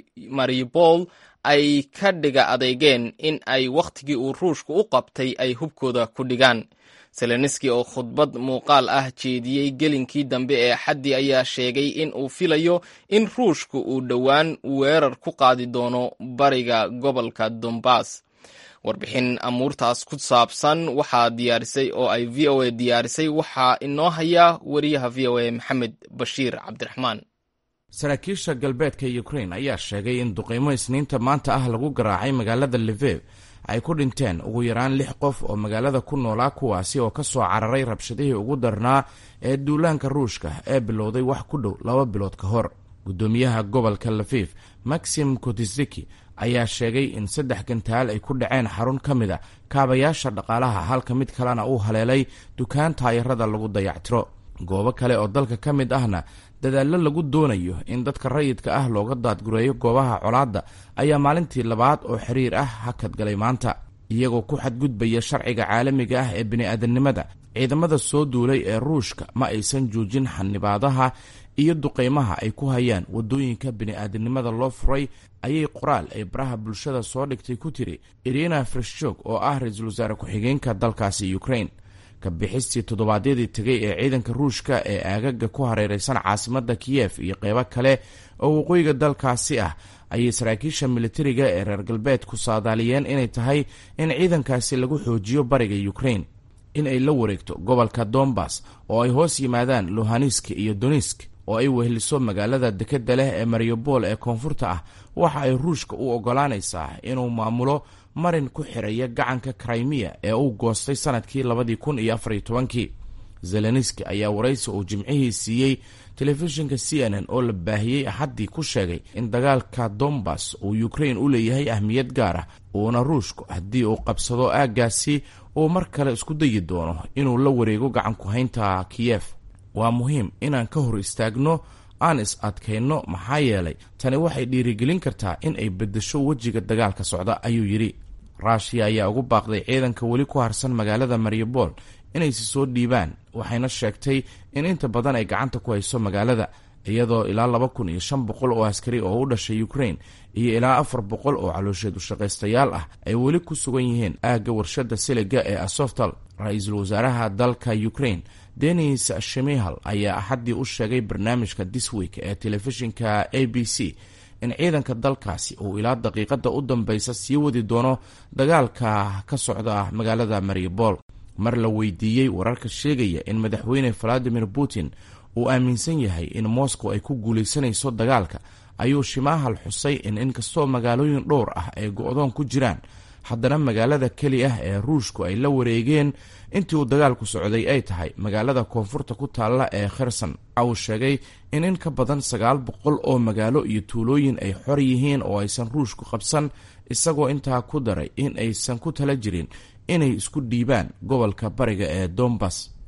Speaker 1: maribol ay ka dhiga adeegeen in ay wakhtigii uu ruushku u qabtay ay hubkooda ku dhigaan zelenski oo khudbad muuqaal ah jeediyey gelinkii dambe ee axaddii ayaa sheegay in uu filayo in ruushku uu dhowaan weerar ku qaadi doono bariga gobolka dombas warbixin amuurtaas ku saabsan waxaa diyaarisay oo ay v o a diyaarisay waxaa inoo haya wariyaha v o a maxamed bashiir cabdiraxmaan
Speaker 15: saraakiisha galbeedka ukrain ayaa sheegay in duqeymo isniinta maanta ah lagu garaacay magaalada livev ay ku dhinteen ugu yaraan lix qof oo magaalada ku noolaa kuwaasi oo ka soo cararay rabshadihii ugu darnaa ee duulaanka ruushka ee bilowday wax ku dhow laba bilood ka hor guddoomiyaha gobolka lafif maxim kotisiki ayaa sheegay in saddex gantaal ay ku dhaceen xarun ka mid a kaabayaasha dhaqaalaha halka mid kalena uu haleelay dukaan taayarada lagu dayactiro goobo kale oo dalka ka mid ahna dadaallo lagu doonayo in dadka rayidka ah looga daadgureeyo goobaha colaadda ayaa maalintii labaad oo xiriir ah hakadgalay maanta iyagoo ku xadgudbaya sharciga caalamiga ah ee bini'aadanimada ciidamada soo duulay ee ruushka ma aysan joojin xanibaadaha iyo duqeymaha ay ku hayaan waddooyinka bini'aadanimada loo furay ayay qoraal ay baraha bulshada soo dhigtay ku tiri irina freshog oo ah ra-iisul wasaare ku-xigeenka dalkaasi ukrain kabixistii toddobaadyadii tegay ee ciidanka ruushka ee aagaga ku hareereysan caasimadda kiyef iyo qeybo kale oo waqooyiga dalkaasi ah ayay saraakiisha militariga ee reer galbeed ku saadaaliyeen inay tahay in ciidankaasi lagu xoojiyo bariga ukrain in ay la wareegto gobolka dombas oo ay hoos yimaadaan luhanisk iyo donisk oo ay weheliso magaalada dekedda leh ee mariupol ee koonfurta ah waxa ay ruushka u oggolaanaysaa inuu maamulo marin ku xiraya gacanka krimiya ee uu goostay sanadkii labadii kun iyo afariyo tobankii zelenski ayaa waraysi uu jimcihii siiyey telefishinka c n n oo la baahiyey axaddii ku sheegay in dagaalka dombas uu ukrain u leeyahay ahmiyad gaar ah uuna ruushku haddii uu qabsado aaggaasi uu mar kale isku dayi doono inuu la wareego gacanku haynta kiyef waa muhiim inaan ka hor istaagno aan is adkayno maxaa yeelay tani waxay dhiirigelin kartaa in ay beddesho wejiga dagaalka socda ayuu yidhi ruushiya ayaa ugu baaqday ciidanka weli ku harsan magaalada mariupol inaysi soo dhiibaan waxayna sheegtay in inta badan ay gacanta ku hayso magaalada iyadoo ilaa laba kun iyo shan boqol oo askari oo u dhashay ukrain iyo ilaa afar boqol oo caloosheed ushaqaystayaal ah ay weli ku sugan yihiin aagga warshadda siliga ee asoftal ra-iisul wasaaraha dalka ukrain denis shimihal ayaa axaddii u sheegay barnaamijka disweek ee telefishinka a b c in ciidanka dalkaasi uu ilaa daqiiqadda u dambeysa sii wadi doono dagaalka ka socda magaalada mariupol mar la weydiiyey wararka sheegaya in madaxweyne valadimir putin uu aaminsan yahay in moscow ay ku guulaysanayso dagaalka ayuu shimahal xusay in inkastoo magaalooyin dhowr ah ay go-doon ku jiraan haddana magaalada keli ah ee ruushku ay la wareegeen intii uu dagaalku socday ay tahay magaalada koonfurta ku taalla ee kherson waxa uu sheegay in in ka badan sagaal boqol oo magaalo iyo tuulooyin ay xor yihiin oo aysan ruushku qabsan isagoo intaa ku daray in aysan ku tala jirin inay isku dhiibaan gobolka bariga ee dombas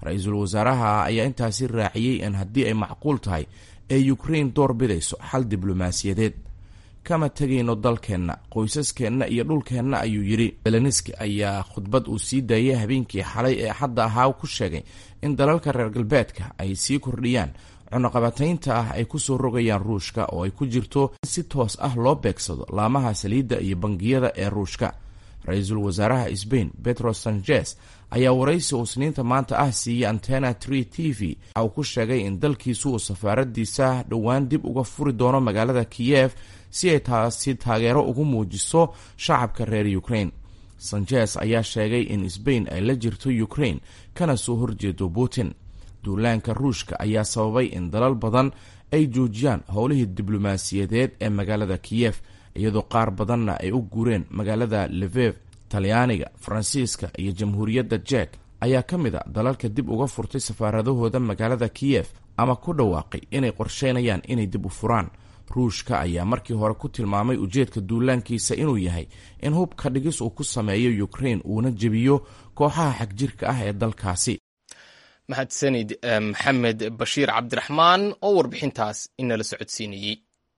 Speaker 15: ra-iisul wasaaraha ayaa intaasi raaciyey in haddii ay macquul tahay ee ukrain door bidayso xal diblomaasiyadeed kama tegayno dalkeenna qoysaskeenna iyo dhulkeenna ayuu yidhi zelenski ayaa khudbad uu sii daayay habeenkii xalay ee xadda ahaa ku sheegay in dalalka reer galbeedka ay sii kordhiyaan cunaqabataynta ah ay kusoo rogayaan ruushka oo ay ku jirto in si toos ah loo beegsado laamaha saliidda iyo bangiyada ee ruushka ra-iisul wasaaraha sbain petro sanchez ayaa waraysi uu sniinta maanta ah siiyey antena tree t v waxa uu ku sheegay in dalkiisu uu safaaradiisa dhowaan dib uga furi doono magaalada kiyef si ay taasi taageero ugu muujiso shacabka reer ukrain sanchez ayaa sheegay in sbain ay la jirto ukrain kana soo horjeedo putin duulaanka ruushka ayaa sababay in dalal badan ay joojiyaan howlihii diblomaasiyadeed ee magaalada kiyef iyadoo qaar badanna ay u guureen magaalada levev talyaaniga faransiiska iyo jamhuuriyadda jek ayaa ka mid a dalalka dib uga furtay safaaradahooda magaalada kiyef ama ku dhawaaqay inay qorsheynayaan inay dib u furaan ruushka ayaa markii hore ku tilmaamay ujeedka duulaankiisa inuu yahay in hubka dhigis uu ku sameeyo ukrain uuna jebiyo kooxaha xagjirka ah ee dalkaasi
Speaker 1: mahadsanid maxamed bashiir cabdiraxmaan oo warbixintaas inala socodsiinayey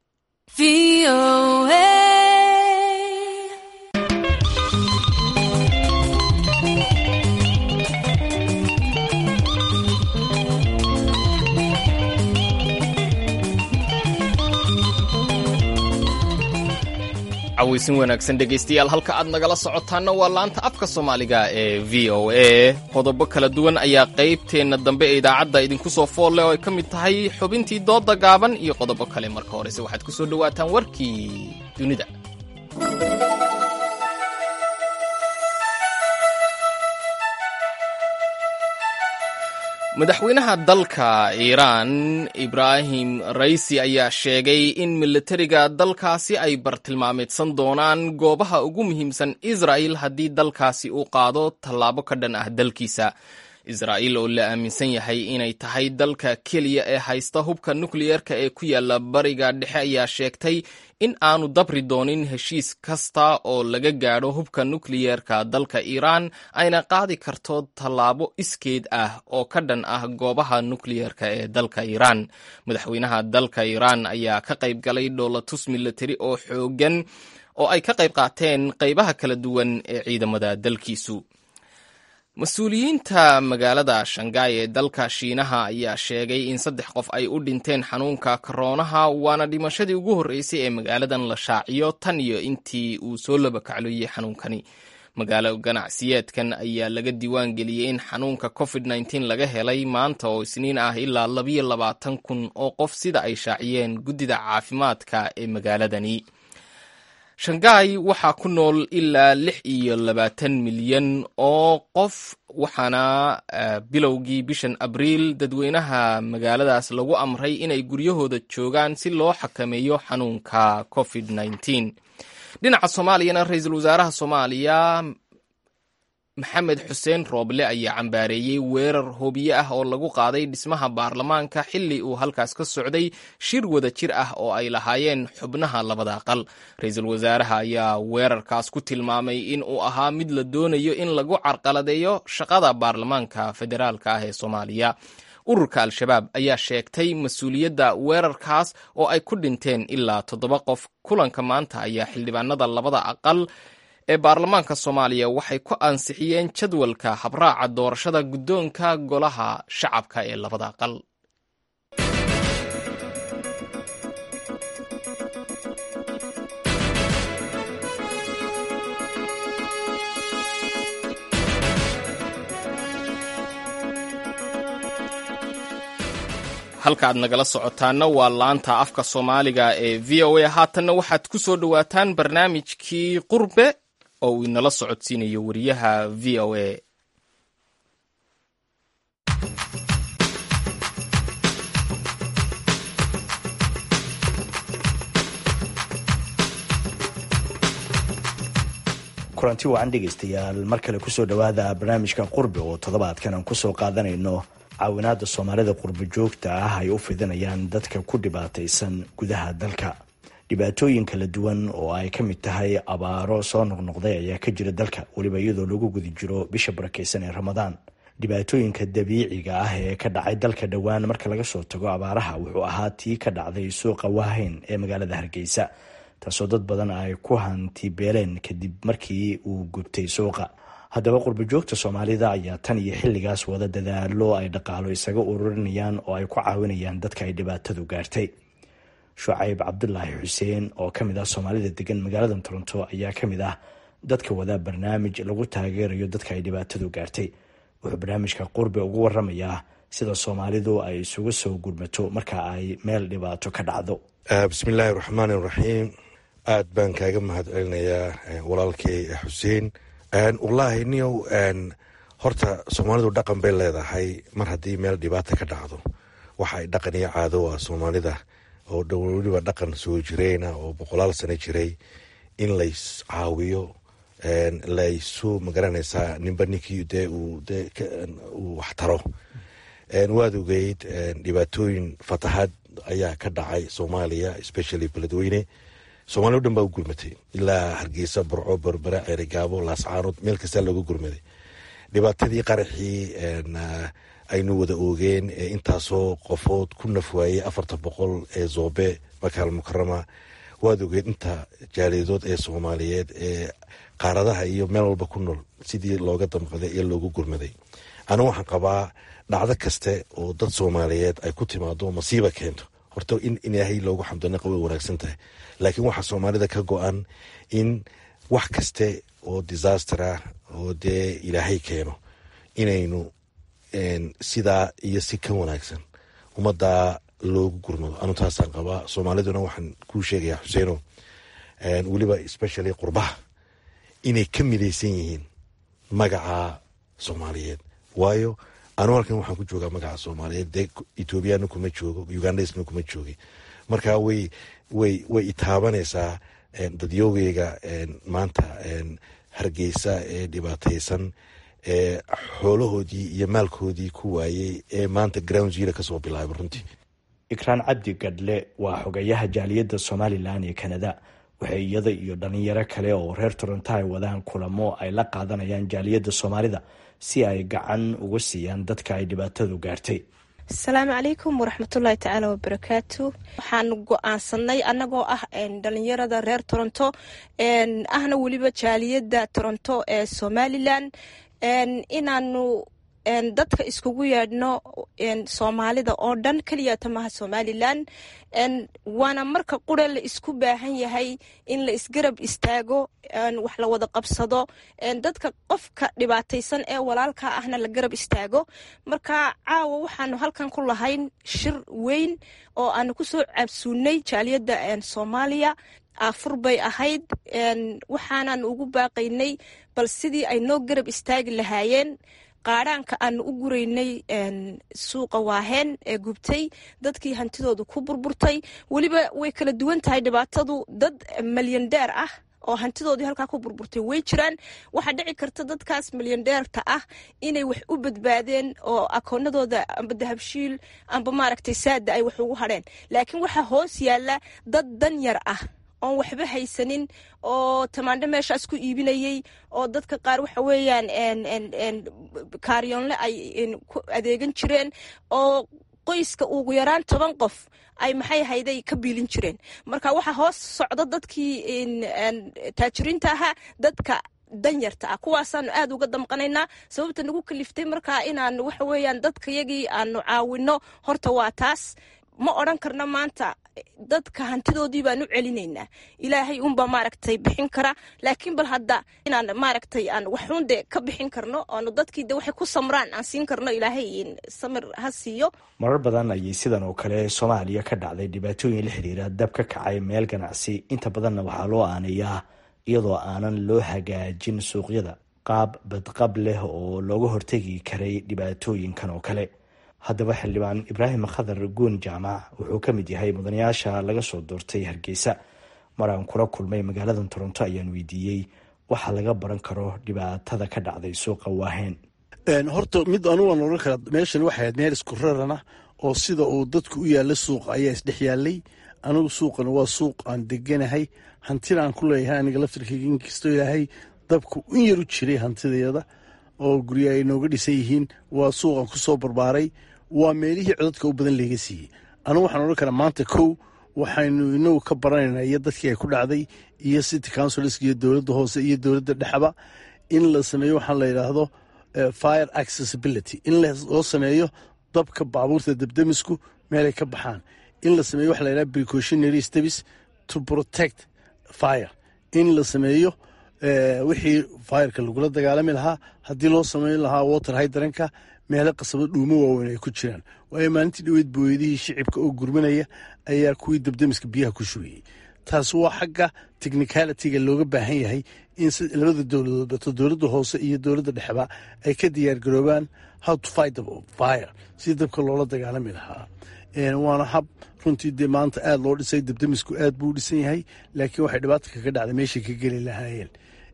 Speaker 1: cawaysin wanaagsan dhegaystayaal halka aad nagala socotaanna waa laanta afka soomaaliga ee v o a qodobo kala duwan ayaa qaybteenna dambe ee idaacadda idinku soo foolle oo ay ka mid tahay xubintii doodda gaaban iyo qodobo kale marka horese waxaad ku soo dhowaataan warkii dunida madaxweynaha dalka iiraan ibraahim raisi ayaa sheegay in militariga dalkaasi ay bartilmaameedsan doonaan goobaha ugu muhiimsan israa'il haddii dalkaasi uu qaado tallaabo ka dhan ah dalkiisa israa'iil oo la aaminsan yahay inay tahay dalka keliya ee haysta hubka nukliyerka ee ku yaala bariga dhexe ayaa sheegtay in aanu dabri doonin heshiis kasta oo laga gaadho hubka nukliyerka dalka iiraan ayna qaadi karto tallaabo iskeed ah oo ka dhan ah goobaha nukliyerka ee dalka iiraan madaxweynaha dalka iiraan ayaa ka qayb galay dhoolatus militari oo xoogan oo ay ka qayb qaateen qaybaha kala duwan ee ciidamada dalkiisu mas-uuliyiinta magaalada shangaay ee dalka shiinaha ayaa sheegay in saddex qof ay u dhinteen xanuunka koroonaha waana dhimashadii ugu horreysay ee magaaladan la shaaciyo tan iyo intii uu soo labakacloyey xanuunkani magaalo ganacsiyeedkan ayaa laga diiwaan geliyey in xanuunka covid nteen laga helay maanta oo isniin ah ilaa labayo labaatan kun oo qof sida ay shaaciyeen guddida caafimaadka ee magaaladani shangaai waxaa ku nool ilaa lix iyo labaatan milyan oo qof waxaana bilowgii bishan abriil dadweynaha magaaladaas lagu amray inay guryahooda joogaan si loo xakameeyo xanuunka covid nteen dhinaca soomaaliyana ra-iisul wasaaraha soomaaliya maxamed xuseen rooble ayaa cambaareeyey weerar hoobiye ah oo lagu qaaday dhismaha baarlamaanka xilli uu halkaas ka socday shir wada jir ah oo ay lahaayeen xubnaha labada aqal ra-iisul wasaaraha ayaa weerarkaas ku tilmaamay in uu ahaa mid la doonayo in lagu carqaladeeyo shaqada baarlamaanka federaalka ah ee soomaaliya ururka al-shabaab ayaa sheegtay mas-uuliyadda weerarkaas oo ay ku dhinteen ilaa toddoba qof kulanka maanta ayaa xildhibaanada labada aqal ee baarlamaanka soomaaliya waxay ku ansixiyeen jadwalka habraaca doorashada guddoonka golaha shacabka ee labada aqal halka aad nagala socotaana waa laanta afka soomaaliga ee v o a haatanna waxaad ku soo dhowaataan barnaamijkii qurbe oo uu inala socodsiinayo wariyaha v o a
Speaker 16: kulanti wacan dhegaystayaal mar kale kusoo dhowaada barnaamijka qurbe oo toddobaadkan aan kusoo qaadanayno caawinaada soomaalida qurbo joogta ah ay u fidinayaan dadka ku dhibaataysan gudaha dalka dhibaatooyin kala duwan oo ay ka mid tahay abaaro soo noqnoqday ayaa ka jira dalka weliba iyadoo lagu guda jiro bisha barakeysan ee ramadaan dhibaatooyinka dabiiciga ah ee ka dhacay dalka dhowaan marka laga soo tago abaaraha wuxuu ahaa tii ka dhacday suuqa waaheyn ee magaalada hargeysa taasoo dad badan ay ku hantibeeleen kadib markii uu gubtay suuqa haddaba qurbajoogta soomaalida ayaa tan iyo xilligaas wada dadaalo ay dhaqaalo isaga ururinayaan oo ay ku caawinayaan dadka ay dhibaatadu gaartay shucayb cabdulaahi xuseen oo ka mid ah soomaalida degan magaalada toronto ayaa ka mid ah dadka wada barnaamij lagu taageerayo dadka ay dhibaatadu gaartay wuxuu barnaamijka qurbi ugu waramayaa sida soomaalidu ay isugu soo gurmato marka ay meel dhibaato ka dhacdo
Speaker 17: bismillaahi raxmaani raxiim aad baan kaaga mahad celinayaa walaalkay xuseen wallaahi niyow horta soomaalidu dhaqan bay leedahay mar haddii meel dhibaata ka dhacdo waxa ay dhaqan iyo caado ah soomaalida oo weliba dhaqan soo jireyna oo boqolaal sano jiray in lays caawiyo laysu magaranaysaa ninba ninkii dee uu dee uu wax taro waad ogeyd dhibaatooyin fatahaad ayaa ka dhacay soomaaliya especially beledweyne soomaliya o dhan baa u gurmatay ilaa hargeysa burco berbera ceerigaabo laascaanood meel kastaa looga gurmaday dhibaatadii qaraxii aynu wada oogeen ee intaasoo qofood ku nafwaayey afartan boqol ee zoobe makaal mukarama waad ogeed inta jaaliyadood ee soomaaliyeed ee qaaradaha iyo meel walba ku nool sidii looga damqaday iyo loogu gurmaday anigu waxaan qabaa dhacdo kaste oo dad soomaaliyeed ay ku timaado masiiba keento horta in ilaahay loogu xamdanaqa way wanaagsan tahay laakiin waxaa soomaalida ka go-an in wax kaste oo disaster ah oo dee ilaahay keeno inaynu sidaa iyo si ka wanaagsan ummaddaa loogu gurmado anu taasaan qabaa soomaaliduna waxaan kuu sheegayaa xuseeno weliba especially qurbaha inay ka midaysan yihiin magaca soomaaliyeed waayo anu halkan waxaan ku joogaa magaca soomaaliyeed dee ethoobiyaana kuma joogo ugandhasna kuma joogi marka way way way itaabanaysaa dadyogeyga maanta hargeysa ee dhibaataysan ee xoolahoodii iyo maalkoodii ku waayey ee maanta ground zero kasoo bilaabay runtii
Speaker 16: ikraan cabdi gadhle waa xogayaha jaaliyadda somalilan ee kanada waxay iyada iyo dhalinyaro kale oo reer toronto ay wadaan kulamo ay la qaadanayaan jaaliyadda soomaalida si ay gacan uga siiyaan dadka ay dhibaatadu gaartay
Speaker 18: asalaamu calaykum waraxmatullaahi tacaala wabarakaatu waxaan go-aansanay annagoo ah dhalinyarada reer toronto ahna weliba jaaliyadda toronto ee somalilan inaanu dadka iskugu yeedhno soomaalida oo dhan keliyata maha somalilan waana marka qura la isku baahan yahay in la isgarab istaago wax la wada qabsado dadka qofka dhibaataysan ee walaalka ahna la garab istaago marka caawa waxaanu halkan ku lahayn shir weyn oo aanu kusoo cabsuunay jaaliyadda soomaaliya afur bay ahayd waxaanan ugu baaqaynay bal sidii ay noo garab istaagi lahaayeen qaadhaanka aanu u guraynay suuqa waaheen ee gubtay dadkii hantidooda ku burburtay weliba way kala duwan tahay dhibaatadu dad malyandeer ah oo hantidoodii halkaa ku burburtay way jiraan waxaa dhici karta dadkaas malyandeerta ah inay wax u badbaadeen oo akoonadooda amba dahabshiil amba maaragtay saada ay wax ugu hadheen laakiin waxaa hoos yaala dad dan yar ah oon waxba haysanin oo tamaandho meeshaas ku iibinayey oo dadka qaar waxa weeyaan kaaryoonle ay ku adeegan jireen oo qoyska ugu yaraan toban qof ay maxay hayday ka biilin jireen marka waxaa hoos socda dadkii taajiriinta ahaa dadka danyarta ah kuwaasaanu aad uga damqanaynaa sababta nagu kaliftay markaa inaanu waxa weeyaan dadkayagii aanu caawino horta waa taas ma odran karno maanta dadka hantidoodii baan u celinaynaa ilaahay unbaa maaragtay bixin kara laakiin bal hadda inaan maaragtay aan waxuun de ka bixin karno oonu dadkii de waxay ku samraan aan siin karno ilaahay samir ha siiyo
Speaker 16: marar badan ayay sidan oo kale soomaaliya ka dhacday dhibaatooyin la xiriira dab ka kacay meel ganacsi inta badanna waxaa loo aanayaa iyadoo aanan loo hagaajin suuqyada qaab badqab leh oo looga hortegi karay dhibaatooyinkan oo kale haddaba xildhibaan ibraahim khadar guun jaamac wuxuu ka mid yahay mudanayaasha laga soo doortay hargeysa mar aan kula kulmay magaalada toronto ayaan weydiiyey waxa laga baran karo dhibaatada ka dhacday suuqa waaheen
Speaker 19: horta mid anugan oran kara meeshan waxay ahayd meel isku rarana oo sida uu dadku u yaalla suuqa ayaa isdhex yaalay anigu suuqana waa suuq aan deganahay hantina aan ku leeyahay aniga laftirkayga inkastoo ilaahay dabku in yar u jiray hantideeda oo guryo ay nooga dhisan yihiin waa suuqan ku soo barbaaray waa meelihii codadka u badan laga siiyey anugu waxaan odhan karaa maanta kow waxaynu inagu ka baranaynaa iyo dadkii ay ku dhacday iyo city councilsk iyo dowladda hoose iyo dowladda dhexba in la sameeyo waxaa la yidhaahdo fire accessibility in loo sameeyo dabka baabuurta debdemisku meelay ka baxaan in la sameeyo waxa la yidhahdo precautionary steps to protect fire in la sameeyo wixii fireka lagula dagaalami lahaa haddii loo sameyn lahaa water hydranka meelo qasabo dhuumo waaweyn ay ku jiraan waayo maalintii dhaweyd booyadihii shicibka oo gurmanaya ayaa kuwii debdemiska biyaha ku shugayey taas waa xagga technicalitiga looga baahan yahay in labada dowladood bato dowladda hoose iyo dowladda dhexba ay ka diyaargaroobaan how to fight fire si dabka loola dagaalami lahaa waana hab runtii dee maanta aada loo dhisay debdemisku aad buu u dhisan yahay laakiin waxay dhibaata kaga dhacday meeshay ka geli lahaayeen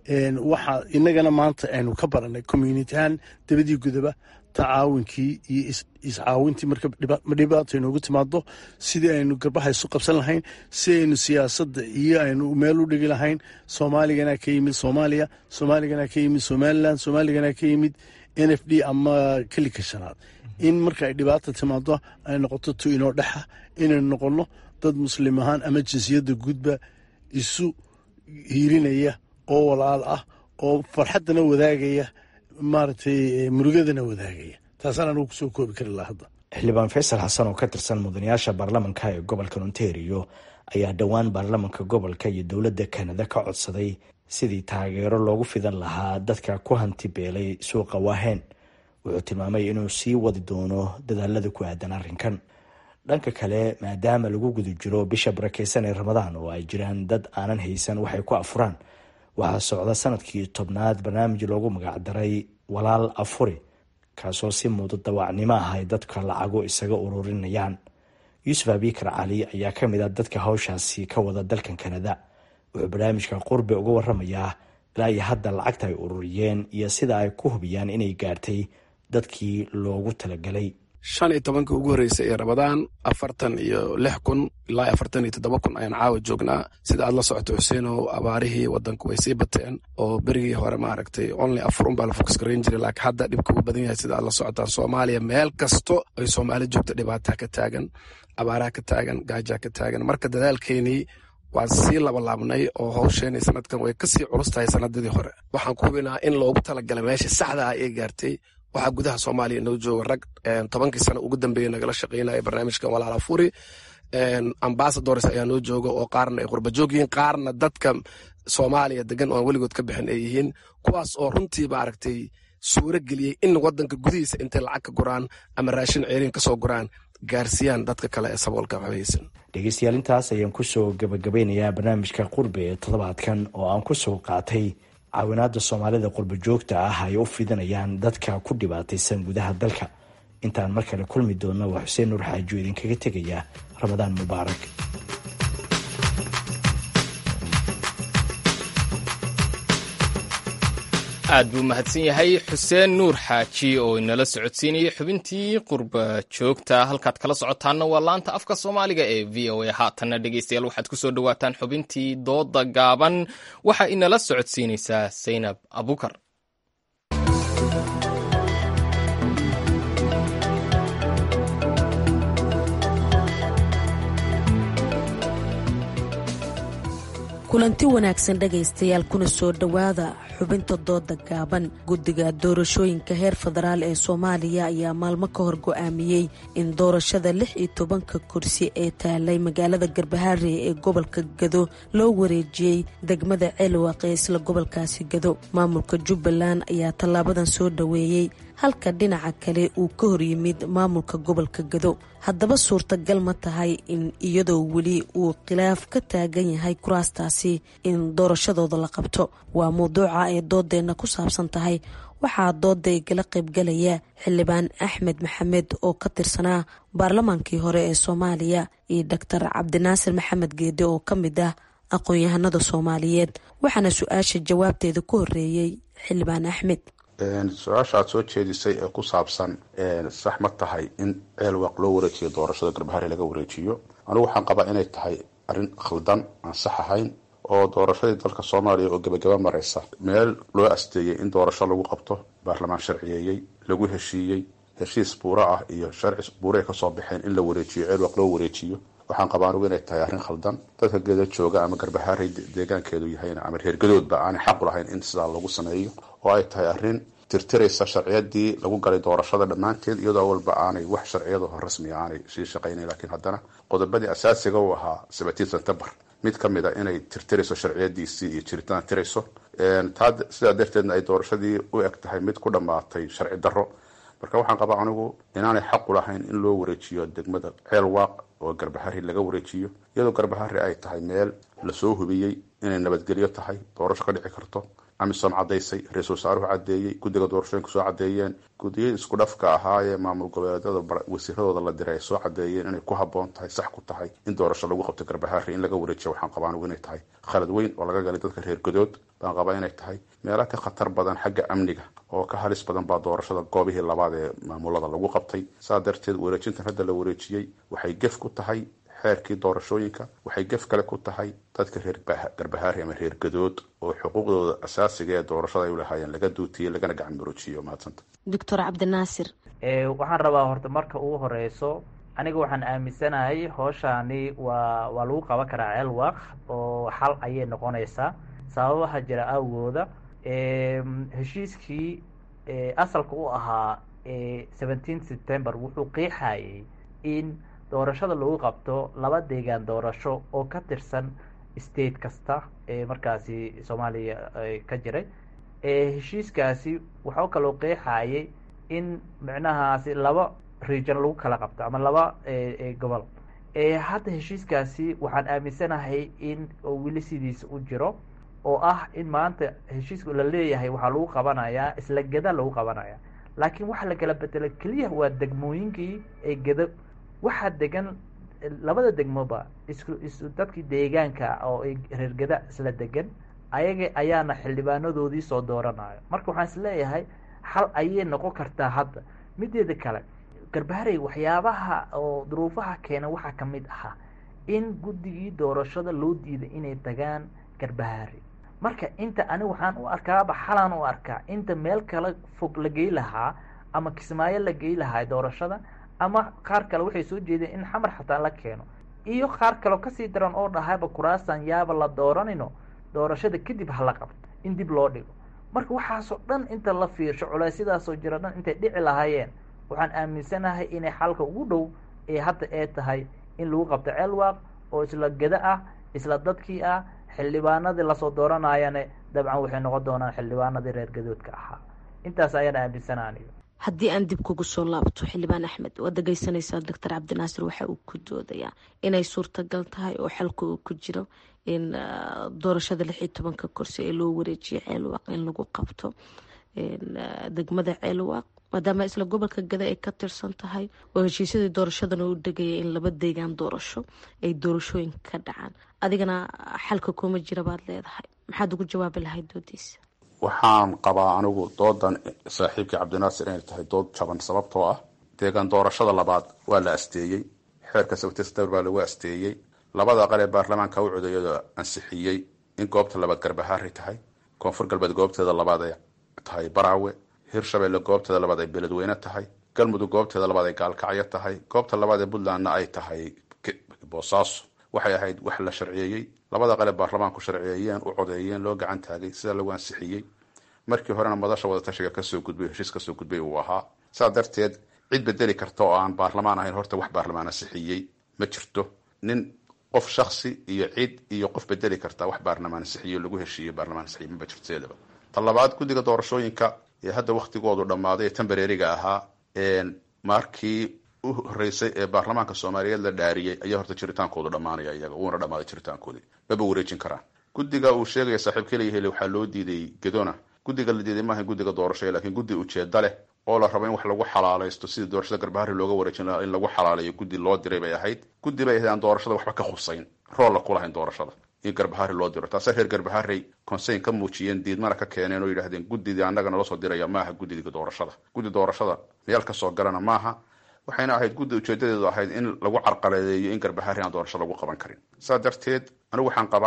Speaker 19: waxa inagana maanta aynu ka baranay community ahaan dabadii gudaba tacaawunkii iyo iscaawintii marka dhibaato inoogu timaado sidii aynu garbaha isu qabsan lahayn si aynu siyaasadda iyo aynu meel u dhigi lahayn soomaaligana ka yimid soomaaliya soomaaligana ka yimid somalilan soomaaligana ka yimid n f d ama kelika shanaad in marka ay dhibaata timaado ay noqoto tu inoo dhexa inaynu noqonno dad muslim ahaan ama jinsiyadda guudba isu hiirinaya oo walaal ah oo farxaddana wadaagaya maaragtay murugadana wadaagaya taasaan anugu kusoo koobi kari laha hadda
Speaker 16: xildhibaan faysal xasan oo ka tirsan mudanayaasha baarlamanka ee gobolka ontario ayaa dhowaan baarlamanka gobolka iyo dowladda kanada ka codsaday sidii taageero loogu fidan lahaa dadka ku hanti beelay suuqa waahen wuxuu tilmaamay inuu sii wadi doono dadaalada ku aadan arrinkan dhanka kale maadaama lagu guda jiro bisha barakeysan ee ramadaan oo ay jiraan dad aanan haysan waxay ku afuraan waxaa socda sanadkii tobnaad barnaamij loogu magacdaray walaal afuri kaasoo si muudo dawaacnimo ah ay dadka lacago isaga ururinayaan yuusuf abikar cali ayaa ka mid ah dadka hawshaasi ka wada dalkan kanada wuxuu barnaamijka qurbe uga waramayaa ilaa iyo hadda lacagta ay ururiyeen iyo sida ay ku hubiyaan inay gaartay dadkii loogu talagalay
Speaker 20: shan iyo tobankii ugu horreysay ee ramadaan afartan iyo lix kun ilaa afartan iyo toddoba kun ayaan caawa joognaa sida aad la socoto xuseenow abaarihii wadanku way sii bateen oo berigii hore maaragtay only afur un baa la fokus garayn jiray laakiin hadda dhibka uu badan yahay sida aad la socotaan soomaaliya meel kasto ay soomaali joogto dhibaataa ka taagan abaaraha ka taagan gaajaa ka taagan marka dadaalkeenii waan sii labalaabnay oo hawsheenay sanadkan way kasii culus tahay sanadadii hore waxaan ku hubinaa in loogu talagalay meesha saxda ah ee gaartay waxaa gudaha soomaaliya inoo jooga rag tobankii sano ugu dambeeya nagala shaqeynaya barnaamijkan walaal afuri ambasadors ayaa noo jooga oo qaarna ay qurba joog yihiin qaarna dadka soomaaliya degan oo aan weligood ka bixin ay yihiin kuwaas oo runtii maaragtay suuro geliyey in wadanka gudihiisa intay lacag ka guraan ama raashin ceeriin kasoo guraan gaarsiiyaan dadka kale ee saboolka waxbaysan
Speaker 16: dhegeystayaal intaas ayaan kusoo gabagabeynayaa barnaamijka qurbe ee toddobaadkan oo aan kusoo qaatay caawinaada soomaalida qurba joogta ah ay u fidinayaan dadka ku dhibaataysan gudaha dalka intaan mar kale kulmi doonna waa xuseen nuur xaajo idinkaga tegaya ramadaan mubaarak
Speaker 1: aad buu mahadsan yahay xuseen nuur xaaji oo inala socodsiinayay xubintii qurba joogta halkaad kala socotaanna waa laanta afka soomaaliga ee v o a haatanna dhegeystayaal waxaad ku soo dhowaataan xubintii dooda gaaban waxaa inala socodsiinaysaa saynab abukar
Speaker 21: kulanti wanaagsan dhegaystayaal kuna soo dhowaada xubinta dooda gaaban guddiga doorashooyinka heer federaal ee soomaaliya ayaa maalmo ka hor go-aamiyey in doorashada lix iyo tobanka kursi ee taalay magaalada garbahaare ee gobolka gado loo wareejiyey degmada ceelwaq ee isla gobolkaasi gado maamulka jubbaland ayaa tallaabadan soo dhoweeyey halka dhinaca kale uu ka hor yimid maamulka gobolka gado haddaba suurtagal ma tahay in iyadoo weli uu khilaaf ka taagan yahay kuraastaasi in doorashadooda la qabto waa mawduuca ay doodeenna ku saabsan tahay waxaa dooda igala qaybgalaya xildhibaan axmed maxamed oo ka tirsanaa baarlamaankii hore ee soomaaliya iyo doctor cabdinaasir maxamed geede oo ka mid ah aqoon-yahanada soomaaliyeed waxaana su-aasha jawaabteeda ku horeeyey xildhibaan axmed
Speaker 22: su-aasha aad soo jeedisay ee ku saabsan sax ma tahay in ceelwaq loo wareejiyo doorashada garbahare laga wareejiyo anigu waxaan qabaa inay tahay arrin khaldan aan sax ahayn oo doorashadii dalka soomaaliya oo gebagaba maraysa meel loo asteeyey in doorasho lagu qabto baarlamaan sharciyeeyey lagu heshiiyey heshiis buuro ah iyo sharci buuray kasoo baxeen in la wareejiyo ceelwaq loo wareejiyo waxaan qabaa anugu inay tahay arrin khaldan dadka geeda jooga ama garbahaaray deegaankeedu yahayna ama reergadoodba aanay xaqu lahayn in sidaa lagu sameeyo oo ay tahay arrin tirtiraysa sharciyadii lagu galay doorashada dhammaanteed iyadoo walba aanay wax sharciyadaho rasmiga aanay sii shaqaynayn laakiin haddana qodobadii asaasiga u ahaa seventeen september mid ka mid a inay tirtirayso sharciyadiisii iyo jiritaan tirayso taa sidaa darteedna ay doorashadii u eg tahay mid ku dhammaatay sharci darro marka waxaan qabaa anigu inaanay xaqu lahayn in loo wareejiyo degmada ceel waaq oo garbahari laga wareejiyo iyadoo garbahari ay tahay meel lasoo hubiyey inay nabadgelyo tahay doorasho ka dhici karto amisom cadaysay ra-isul wasaaruhu cadeeyey guddiga doorashooyinka soo cadeeyeen guddiyadii isku dhafka ahaa ee maamul goboleedyada wasiiradooda la diray ay soo cadeeyeen inay ku haboon tahay sax ku tahay in doorasho lagu qabto garbahari in laga wareejiya waxaan qabaa anigu inay tahay khalad weyn oo laga galay dadka reer godood baan qabaa inay tahay meela ka khatar badan xagga amniga oo ka halis badan baa doorashada goobihii labaad ee maamulada lagu qabtay saa darteed wareejintan hadda la wareejiyey waxay gef ku tahay xeerkii doorashooyinka waxay gef kale ku tahay dadka reer garbahaari ama reer gadood oo xuquuqdooda asaasiga ee doorashada ay ulahaayeen laga duutiyey lagana gacan maroojiyo mahadsanta
Speaker 21: doctor cabdinaasir
Speaker 5: waxaan rabaa horta marka ugu horeyso aniga waxaan aaminsanahay hooshani waa waa lagu qaban karaa ceelwaq oo xal ayay noqonaysaa sababaha jira awgooda heshiiskii asalka u ahaa seventeen september wuxuu qeexayay in doorashada lagu qabto laba deegaan doorasho oo ka tirsan state kasta ee markaasi soomaaliya ka jiray heshiiskaasi waxaa kaloo qeexayay in micnahaasi laba region lagu kala qabto ama laba gobol hadda heshiiskaasi waxaan aaminsanahay in weli sidiisa u jiro oo ah in maanta heshiiska la leeyahay waxaa lagu qabanayaa isla geda lagu qabanaya laakiin waxa la kala bedela keliya waa degmooyinkii ee geda waxaa degan labada degmoba isku is dadkii deegaanka oo reer geda isla degan ayaga ayaana xildhibaanadoodii soo dooranayo marka waxaan isleeyahay xal ayay noqon kartaa hadda mideeda kale garbaharey waxyaabaha oo duruufaha keena waxaa kamid ahaa in guddigii doorashada loo diiday inay tagaan garbahari marka inta ani waxaan u arkaaba xalaan u arkaa inta meel kale fog la gey lahaa ama kismaayo la gey lahaa doorashada ama qaar kale waxay soo jeedeen in xamar xataa la keeno iyo qaar kaleo kasii daran oo dhahayba kuraasan yaaba la dooranino doorashada kadib hala qabto in dib loo dhigo marka waxaasoo dhan inta la fiirsho culeysyadaasoo jira dhan intay dhici lahaayeen waxaan aaminsanahay inay xalka ugu dhow ee hadda ee tahay in lagu qabto ceelwaaq oo isla geda ah isla dadkii ah xildhibaanadii lasoo dooranayane dabcan waxay noqon doonaan xildhibaanadii reer gadoodka ahaa intaas ayaan aaminsanaa aniga
Speaker 21: haddii aan dib kugu soo laabto xildhibaan axmed waad dhegeysanaysaa doctor cabdinaasir waxa uu ku doodayaa inay suurtagal tahay oo xalka uu ku jiro in doorashada lix iyo tobanka kursi ee loo wareejiyo ceelwaaq in lagu qabto degmada ceelwaaq maadaama isla gobolka gada ay ka tirsan tahay oo heshiisyadii doorashadana u dhegaya in laba deegaan doorasho ay doorashooyin ka dhacaan adigana xalka kuma jira baad leedahay maxaad ugu jawaabi lahayd doodiisa
Speaker 22: waxaan qabaa anigu doodan saaxiibkii cabdinaasir inay tahay dood jaban sababtoo ah deegaan doorashada labaad waa la asteeyey xeerka sabtestar baa lagu asteeyey labada aqal ee baarlamaanka u codeeyada ansixiyey in goobta labaad garbahaari tahay koonfur galbeed goobteeda labaad ay tahay baraawe hirshabelle goobteeda labaad ay beledweyne tahay galmudug goobteeda labaad ay gaalkacyo tahay goobta labaad ee puntlandna ay tahay boosaaso waxay ahayd wax la sharciyeeyey labada qale baarlamaanku sharciyeeyeen u codeeyeen loo gacan taagay sida lagu ansixiyey markii horena madasha wadatashiga kasoo gudbay heshiis kasoo gudbay uu ahaa saa darteed cid bedeli karta oo aan baarlamaan ahayn horta wax baarlamaan ansixiyey ma jirto nin qof shaksi iyo cid iyo qof bedeli karta wax baarlamaan ansixiyo lagu heshiiyo baarlamaan ansixiyo maba jirteedaba ta labaad guddiga doorashooyinka ee hadda waktigoodu dhammaaday ee tembareeriga ahaa markii u horeysay ee baarlamaanka soomaaliyeed la dhaariyey ayaa horta jiritaankoodu dhammaanaya iyaga wuuna dhammaaday jiritaankoodii maba wareejin karaan guddiga uu sheegaya saaxiibka leeyahay waxaa loo diiday gedona guddiga la diiday maaha guddiga doorashada laakiin guddi ujeeda leh oo la rabo in wax lagu xalaalaysto sidii doorashada garbahari looga wareejin lahaa in lagu xalaalayo guddi loo diray bay ahayd guddi bay ahayd aan doorashada waxba ka khusayn roolla ku lahayn doorashada in garbahari loo diro taase reer garbaharey conseyn ka muujiyeen diidmana ka keeneen oo yidhahdeen guddidii annaga nala soo diraya maaha guddiga doorashada guddi doorashada meel kasoo galana maaha waxayna ahayd guddi ujeedadeedu ahayd in lagu carqaladeeyo in garbahari aan doorasho lagu qaban karin saa darteed anigu waxaan qabaa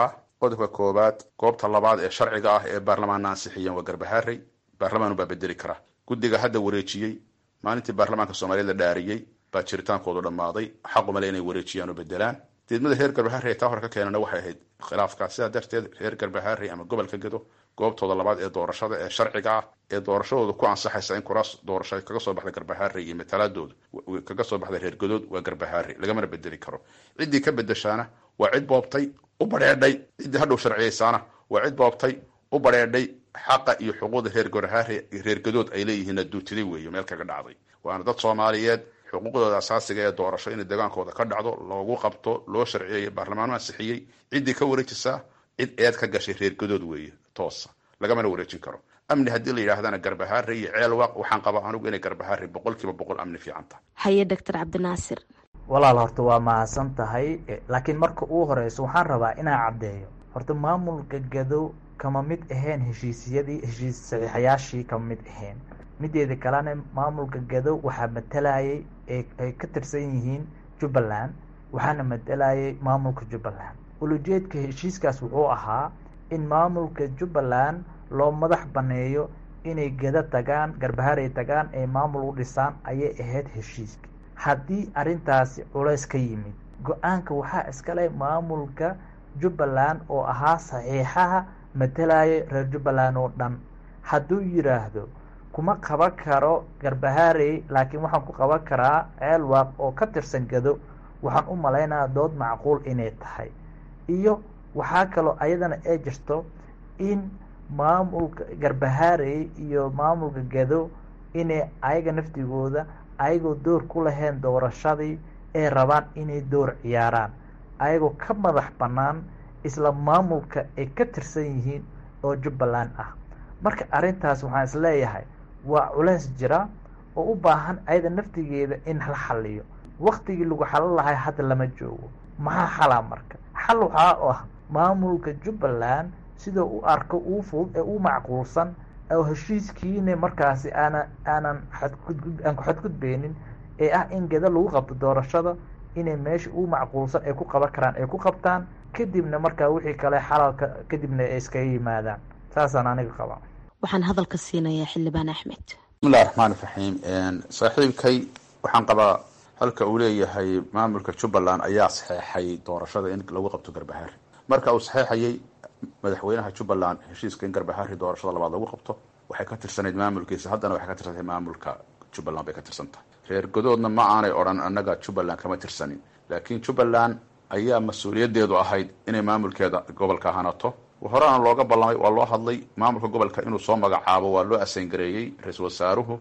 Speaker 22: qodobka koowaad goobta labaad ee sharciga ah ee baarlamaanna ansixiyeen waa garbaharey baarlamaanu baa bedeli kara guddiga hadda wareejiyey maalintii baarlamaanka soomaaliyeed la dhaariyey baa jiritaankoodu dhammaaday xaqumale inay wareejiyaan oo bedelaan diidmada reer garbaharey taa hore ka keenana waxay ahayd khilaafka sidaa darteed reer garbaharey ama gobolka gedo goobtooda labaad ee doorashada ee sharciga ah ee doorashadooda ku ansaxaysa in kuraas doorasho kaga soo baxda garbaharey iyo matalaadooda kaga soo baxda reer gadood waa garbaharey lagamana bedeli karo ciddii ka bedeshaana waa cid boobtay u badheedhay ciddii hadhow sharciyeysaana waa cid boobtay u badheedhay xaqa iyo xuquuqda reer garbaharey reer gadood ay leeyihiin duutiday weeye meel kaga dhacday waana dad soomaaliyeed xuquuqdooda asaasiga ee doorasho inay degaankooda ka dhacdo loogu qabto loo sharciyeeyo baarlamaanu ansixiyey ciddii ka wareejisaa cid eed ka gashay reer gadood weeye toosa lagamana wareejin karo amni haddii la yidhaahdana garbaharey iyo ceelwaaq waxaan qabaa anigu inay garbaharey boqol kiiba boqol amni fiican tahay
Speaker 21: haye doctor cabdinaasir
Speaker 5: walaal horta waa mahadsan tahay laakiin marka uu horeyso waxaan rabaa inaan caddeeyo horta maamulka gado kama mid ahayn heshiisyadii heshiis saxiixayaashii kama mid ahayn mideeda kalena maamulka gado waxaa matalayay ay ka tirsan yihiin jubbaland waxaana matalayay maamulka jubbaland ulujeedka heshiiskaas wuxuu ahaa in maamulka jubbaland loo madax baneeyo inay gado tagaan garbaharey tagaan ay maamul u dhisaan ayay ahayd heshiiska haddii arrintaasi culays ka yimid go-aanka waxaa iskale maamulka jubbaland oo ahaa saxiixaha matalaya reer jubbaland oo dhan hadduu yidhaahdo kuma qaban karo garbaharey laakiin waxaan ku qaban karaa ceelwaaq oo ka tirsan gado waxaan u malaynayaa dood macquul inay tahay iyo waxaa kaloo ayadana ay jirto in maamulka garbaharey iyo maamulka gado inay ayaga naftigooda ayagoo door ku lahayn doorashadii ay rabaan inay door ciyaaraan ayagoo ka madax bannaan isla maamulka ay ka tirsan yihiin oo jubbaland ah marka arrintaas waxaan isleeyahay waa culays jira oo u baahan ayada naftigeeda in la xaliyo waktigii lagu xalin lahay hadda lama joogo maxaa xalaa marka xal waxaa oo ah maamulka jubbaland sidoo u arko uu fudud ee u macquulsan oo heshiiskiina markaasi aana aanan xadgud aan ku xadgudbeynin ee ah in geda lagu qabto doorashada inay meesha u macquulsan ay ku qaban karaan ay ku qabtaan kadibna markaa wixii kale xalalka kadibna ay iskaga yimaadaan saasaan aniga qabaa
Speaker 21: waxaan hadalka siinayaa xildhibaan axmed
Speaker 22: bismillahi raxmaani raxiim saaxiibkay waxaan qabaa halka uu leeyahay maamulka jubbaland ayaa saxeexay doorashada in lagu qabto garbahari marka uu saxeexayay madaxweynaha jubbaland heshiiska in garbahari doorashada labaad lagu qabto waxay ka tirsanayd maamulkiisa haddana waxay ka tirsantahay maamulka jubbaland bay ka tirsan tahay reer godoodna ma aanay odhan annaga jubbaland kama tirsanin laakiin jubbaland ayaa mas-uuliyaddeedu ahayd inay maamulkeeda gobolka hanato horena looga ballamay waa loo hadlay maamulka gobolka inuu soo magacaabo waa loo asangareeyey ra-iisul wasaaruhu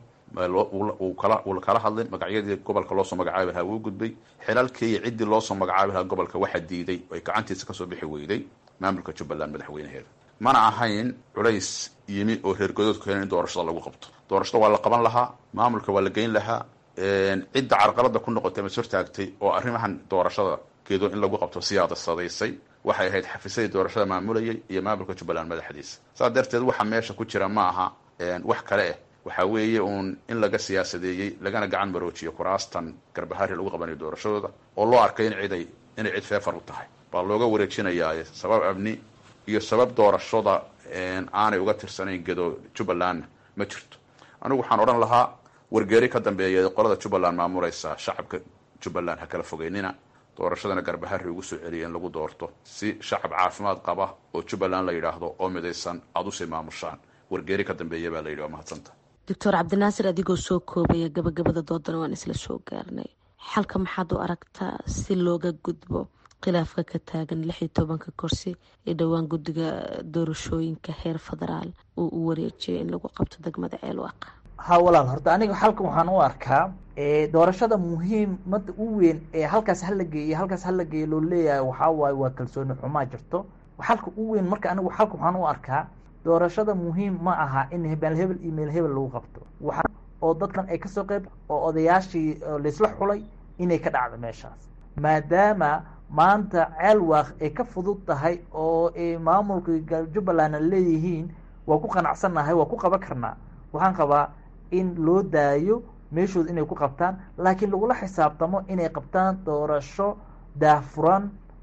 Speaker 22: wuu kala hadlin magacyadii gobolka loosoo magacaabi lahaa wuu gudbay xilalkii iyo ciddii loosoo magacaabi lahaa gobolka waxaa diiday ay gacantiisa kasoo bixi weyday maamulka jubbaland madaxweynaheeda mana ahayn culays yimi oo reer godoodku keenan in doorashada lagu qabto doorashada waa la qaban lahaa maamulka waa la geyn lahaa cidda carqalada ku noqotay mas hortaagtay oo arrimahan doorashada geedo in lagu qabto siyaadasadaysay waxay ahayd xafiisadii doorashada maamulayay iyo maamulka jubbaland madaxdiisa saas darteed waxa meesha ku jira ma aha wax kale ah waxaa weeye uun in laga siyaasadeeyey lagana gacan maroojiyo kuraastan garbahari lagu qabanayo doorashadooda oo loo arkay in ciday inay cid feefar u tahay baa looga wareejinayaa sabab amni iyo sabab doorashada aanay uga tirsanayn gedo jubbalandna ma jirto anigu waxaan odhan lahaa wargeeri ka dambeeya qolada jubbaland maamuleysa shacabka jubbaland ha kala fogeynina doorashadana garbahari ugu soo celiya in lagu doorto si shacab caafimaad qaba oo jubbaland la yidhaahdo oo midaysan aada usii maamushaan wargeeri ka dambeeya baa la yidhi waa mahadsanta
Speaker 21: doctor cabdinaasir adigoo soo koobaya gabagabada doodana waan isla soo gaarnay xalka maxaad u aragtaa si looga gudbo khilaafka ka taagan lix iyo tobanka kursi ee dhowaan guddiga doorashooyinka heer federaal uu u wareejiyay in lagu qabto degmada ceelwaaq
Speaker 5: ha walaal horta aniga xalkan waxaan u arkaa doorashada muhiimada u weyn ee halkaas hala geeyo halkaas hala geeyo loo leeyahay waxaa waaye waa kalsooni xumaa jirto xalka u weyn marka anigu xalka waxaan u arkaa doorashada muhiim ma aha in hebel hebel iyo meel hebel lagu qabto waxa oo dadkan ay kasoo qeyb oo odayaashii laisla xulay inay ka dhacdo meeshaas maadaama maanta ceelwaaq ay ka fudud tahay oo ay maamulka jubbalandna leeyihiin waa ku qanacsannahay waa ku qaban karnaa waxaan qabaa in loo daayo meeshooda inay ku qabtaan laakiin lagula xisaabtamo inay qabtaan doorasho daahfuran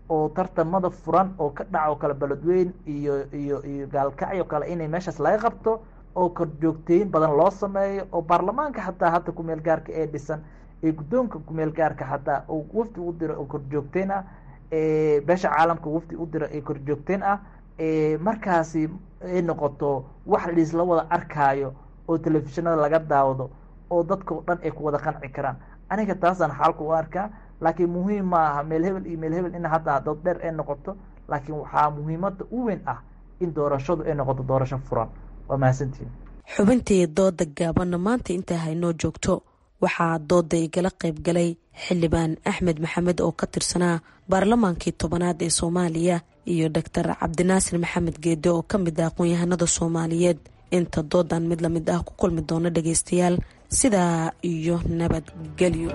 Speaker 5: oo tartamada furan oo ka dhaco kale beledweyn iyo iyo iyo gaalkacyo kale inay meeshaas laga qabto oo korjoogteyn badan loo sameeyo oo baarlamaanka xataa hadda kumeel gaarka ee dhisan ee guddoonka kumeel gaarka xataa oo wafdi u diro oo korjoogteyn ah beesha caalamka wafdi u dira ee korjoogteyn ah markaasi ay noqoto wax laisla wada arkaayo oo telefishinada laga daawado oo dadka o dhan ay ku wada qanci karaan aniga taasaan xaalka u arkaa laakiin muhiim ma aha meel hebel iyo meel hebel in hadda dood dheer ay noqoto laakiin waxaa muhiimada u weyn ah in doorashadu ay noqoto doorasho furan waa mahadsantihin
Speaker 21: xubintii dooda gaabanna maanta intaa haynoo joogto waxaa dooda igala qayb galay xildhibaan axmed maxamed oo ka tirsanaa baarlamaankii tobanaad ee soomaaliya iyo doctor cabdinaasir maxamed geede oo ka mid ah aqoon-yahanada soomaaliyeed inta doodan mid lamid ah ku kulmi doona dhageystayaal sidaa iyo nabadgelyo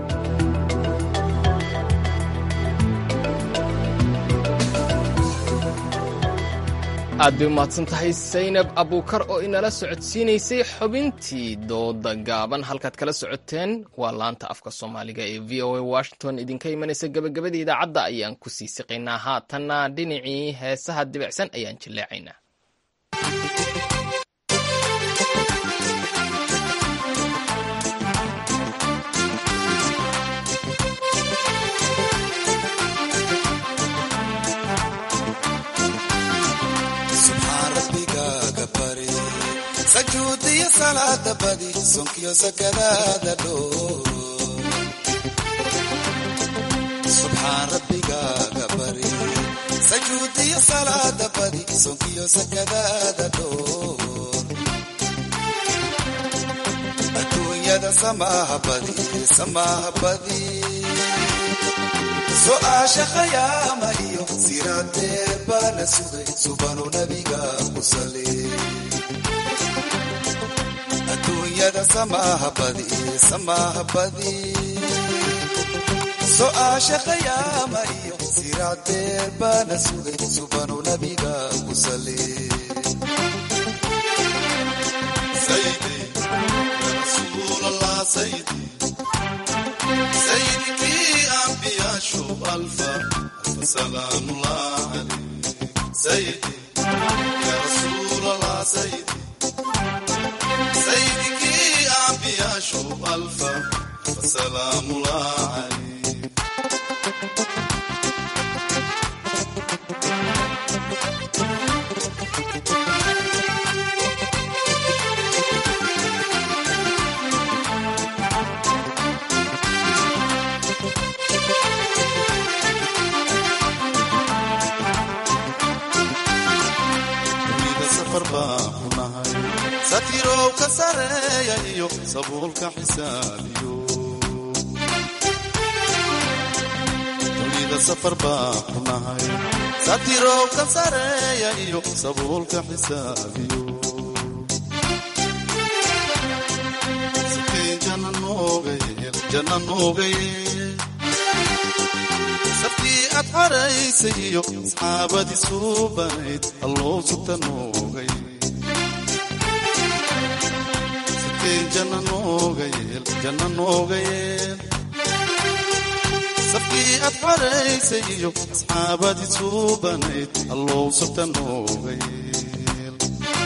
Speaker 1: aad bay umahadsan tahay saynab abuukar oo inala socodsiinaysay xubintii dooda gaaban halkaad kala socoteen waa laanta afka soomaaliga ee v o a washington idinka imanaysa gabagabadii idaacadda ayaan ku sii siqaynaa haatanna dhinacii heesaha dibicsan ayaan jilleecaynaa
Speaker 6: sajuudiyo salaada badi sonkiyo sakadaada dhoo subxaan rabbigaaga bari sajuudiyo salaada badi sonkiyo sakadaada dhoo adduunyada samaaha badi samaaha badi so-aasha khayaama iyo siraadeer baana sugay subanu nabiga ku sali adduunyada samaaha badi samaaha badi so-aasha khayaama iyo siraadeer baana sugay subanu nabiga ku sali saydikii ambiyaashu alfa alfa salaamullah alayh sayidi ya rasuul allah sayidi saydikii ambiyaashu alfa alfa salaamullah alayh satirow ka sareeya iyo sabuulka xisaabiyo dunida safar baa ku nahay satirow ka sareeya iyo sabuulka xisaabiyo siteen jana noogayeel jana noogayeel saftii aad xaraysay iyo asxaabadii suubanayd alloo sugta noogay janna nooga yeel safkii aad xaraysay iyo asxaabadii suubanayd allow sabta nooga yeel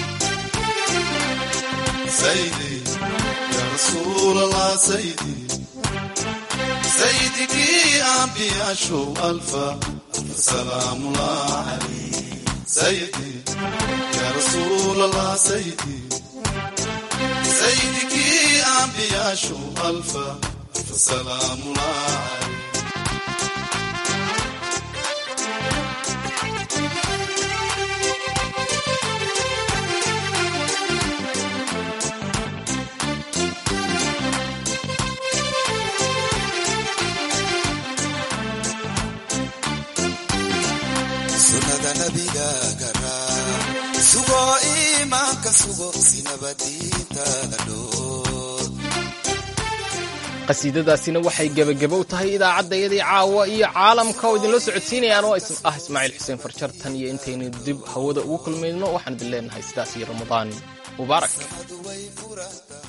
Speaker 6: saydi ya rasuulallah saydi saydikii ambiyaashow alfa alfa salaamullah calayh saydi ya rasuulallah saydi saydikii ambiyaashu alfa alfa salaamullah sunada nabiga garaa sugo iimaanka sugo sinabadiintaada dhoo
Speaker 1: qasiidadaasina waxay gebagabow tahay idaacaddayadii caawa iyo caalamka oo idinla socodsiinayaan oo ah ismaaciil xuseen farjar tan iyo intaynu dib hawada ugu kulmayno waxaan idin leenahay sidaas iyo ramadaan mubaarak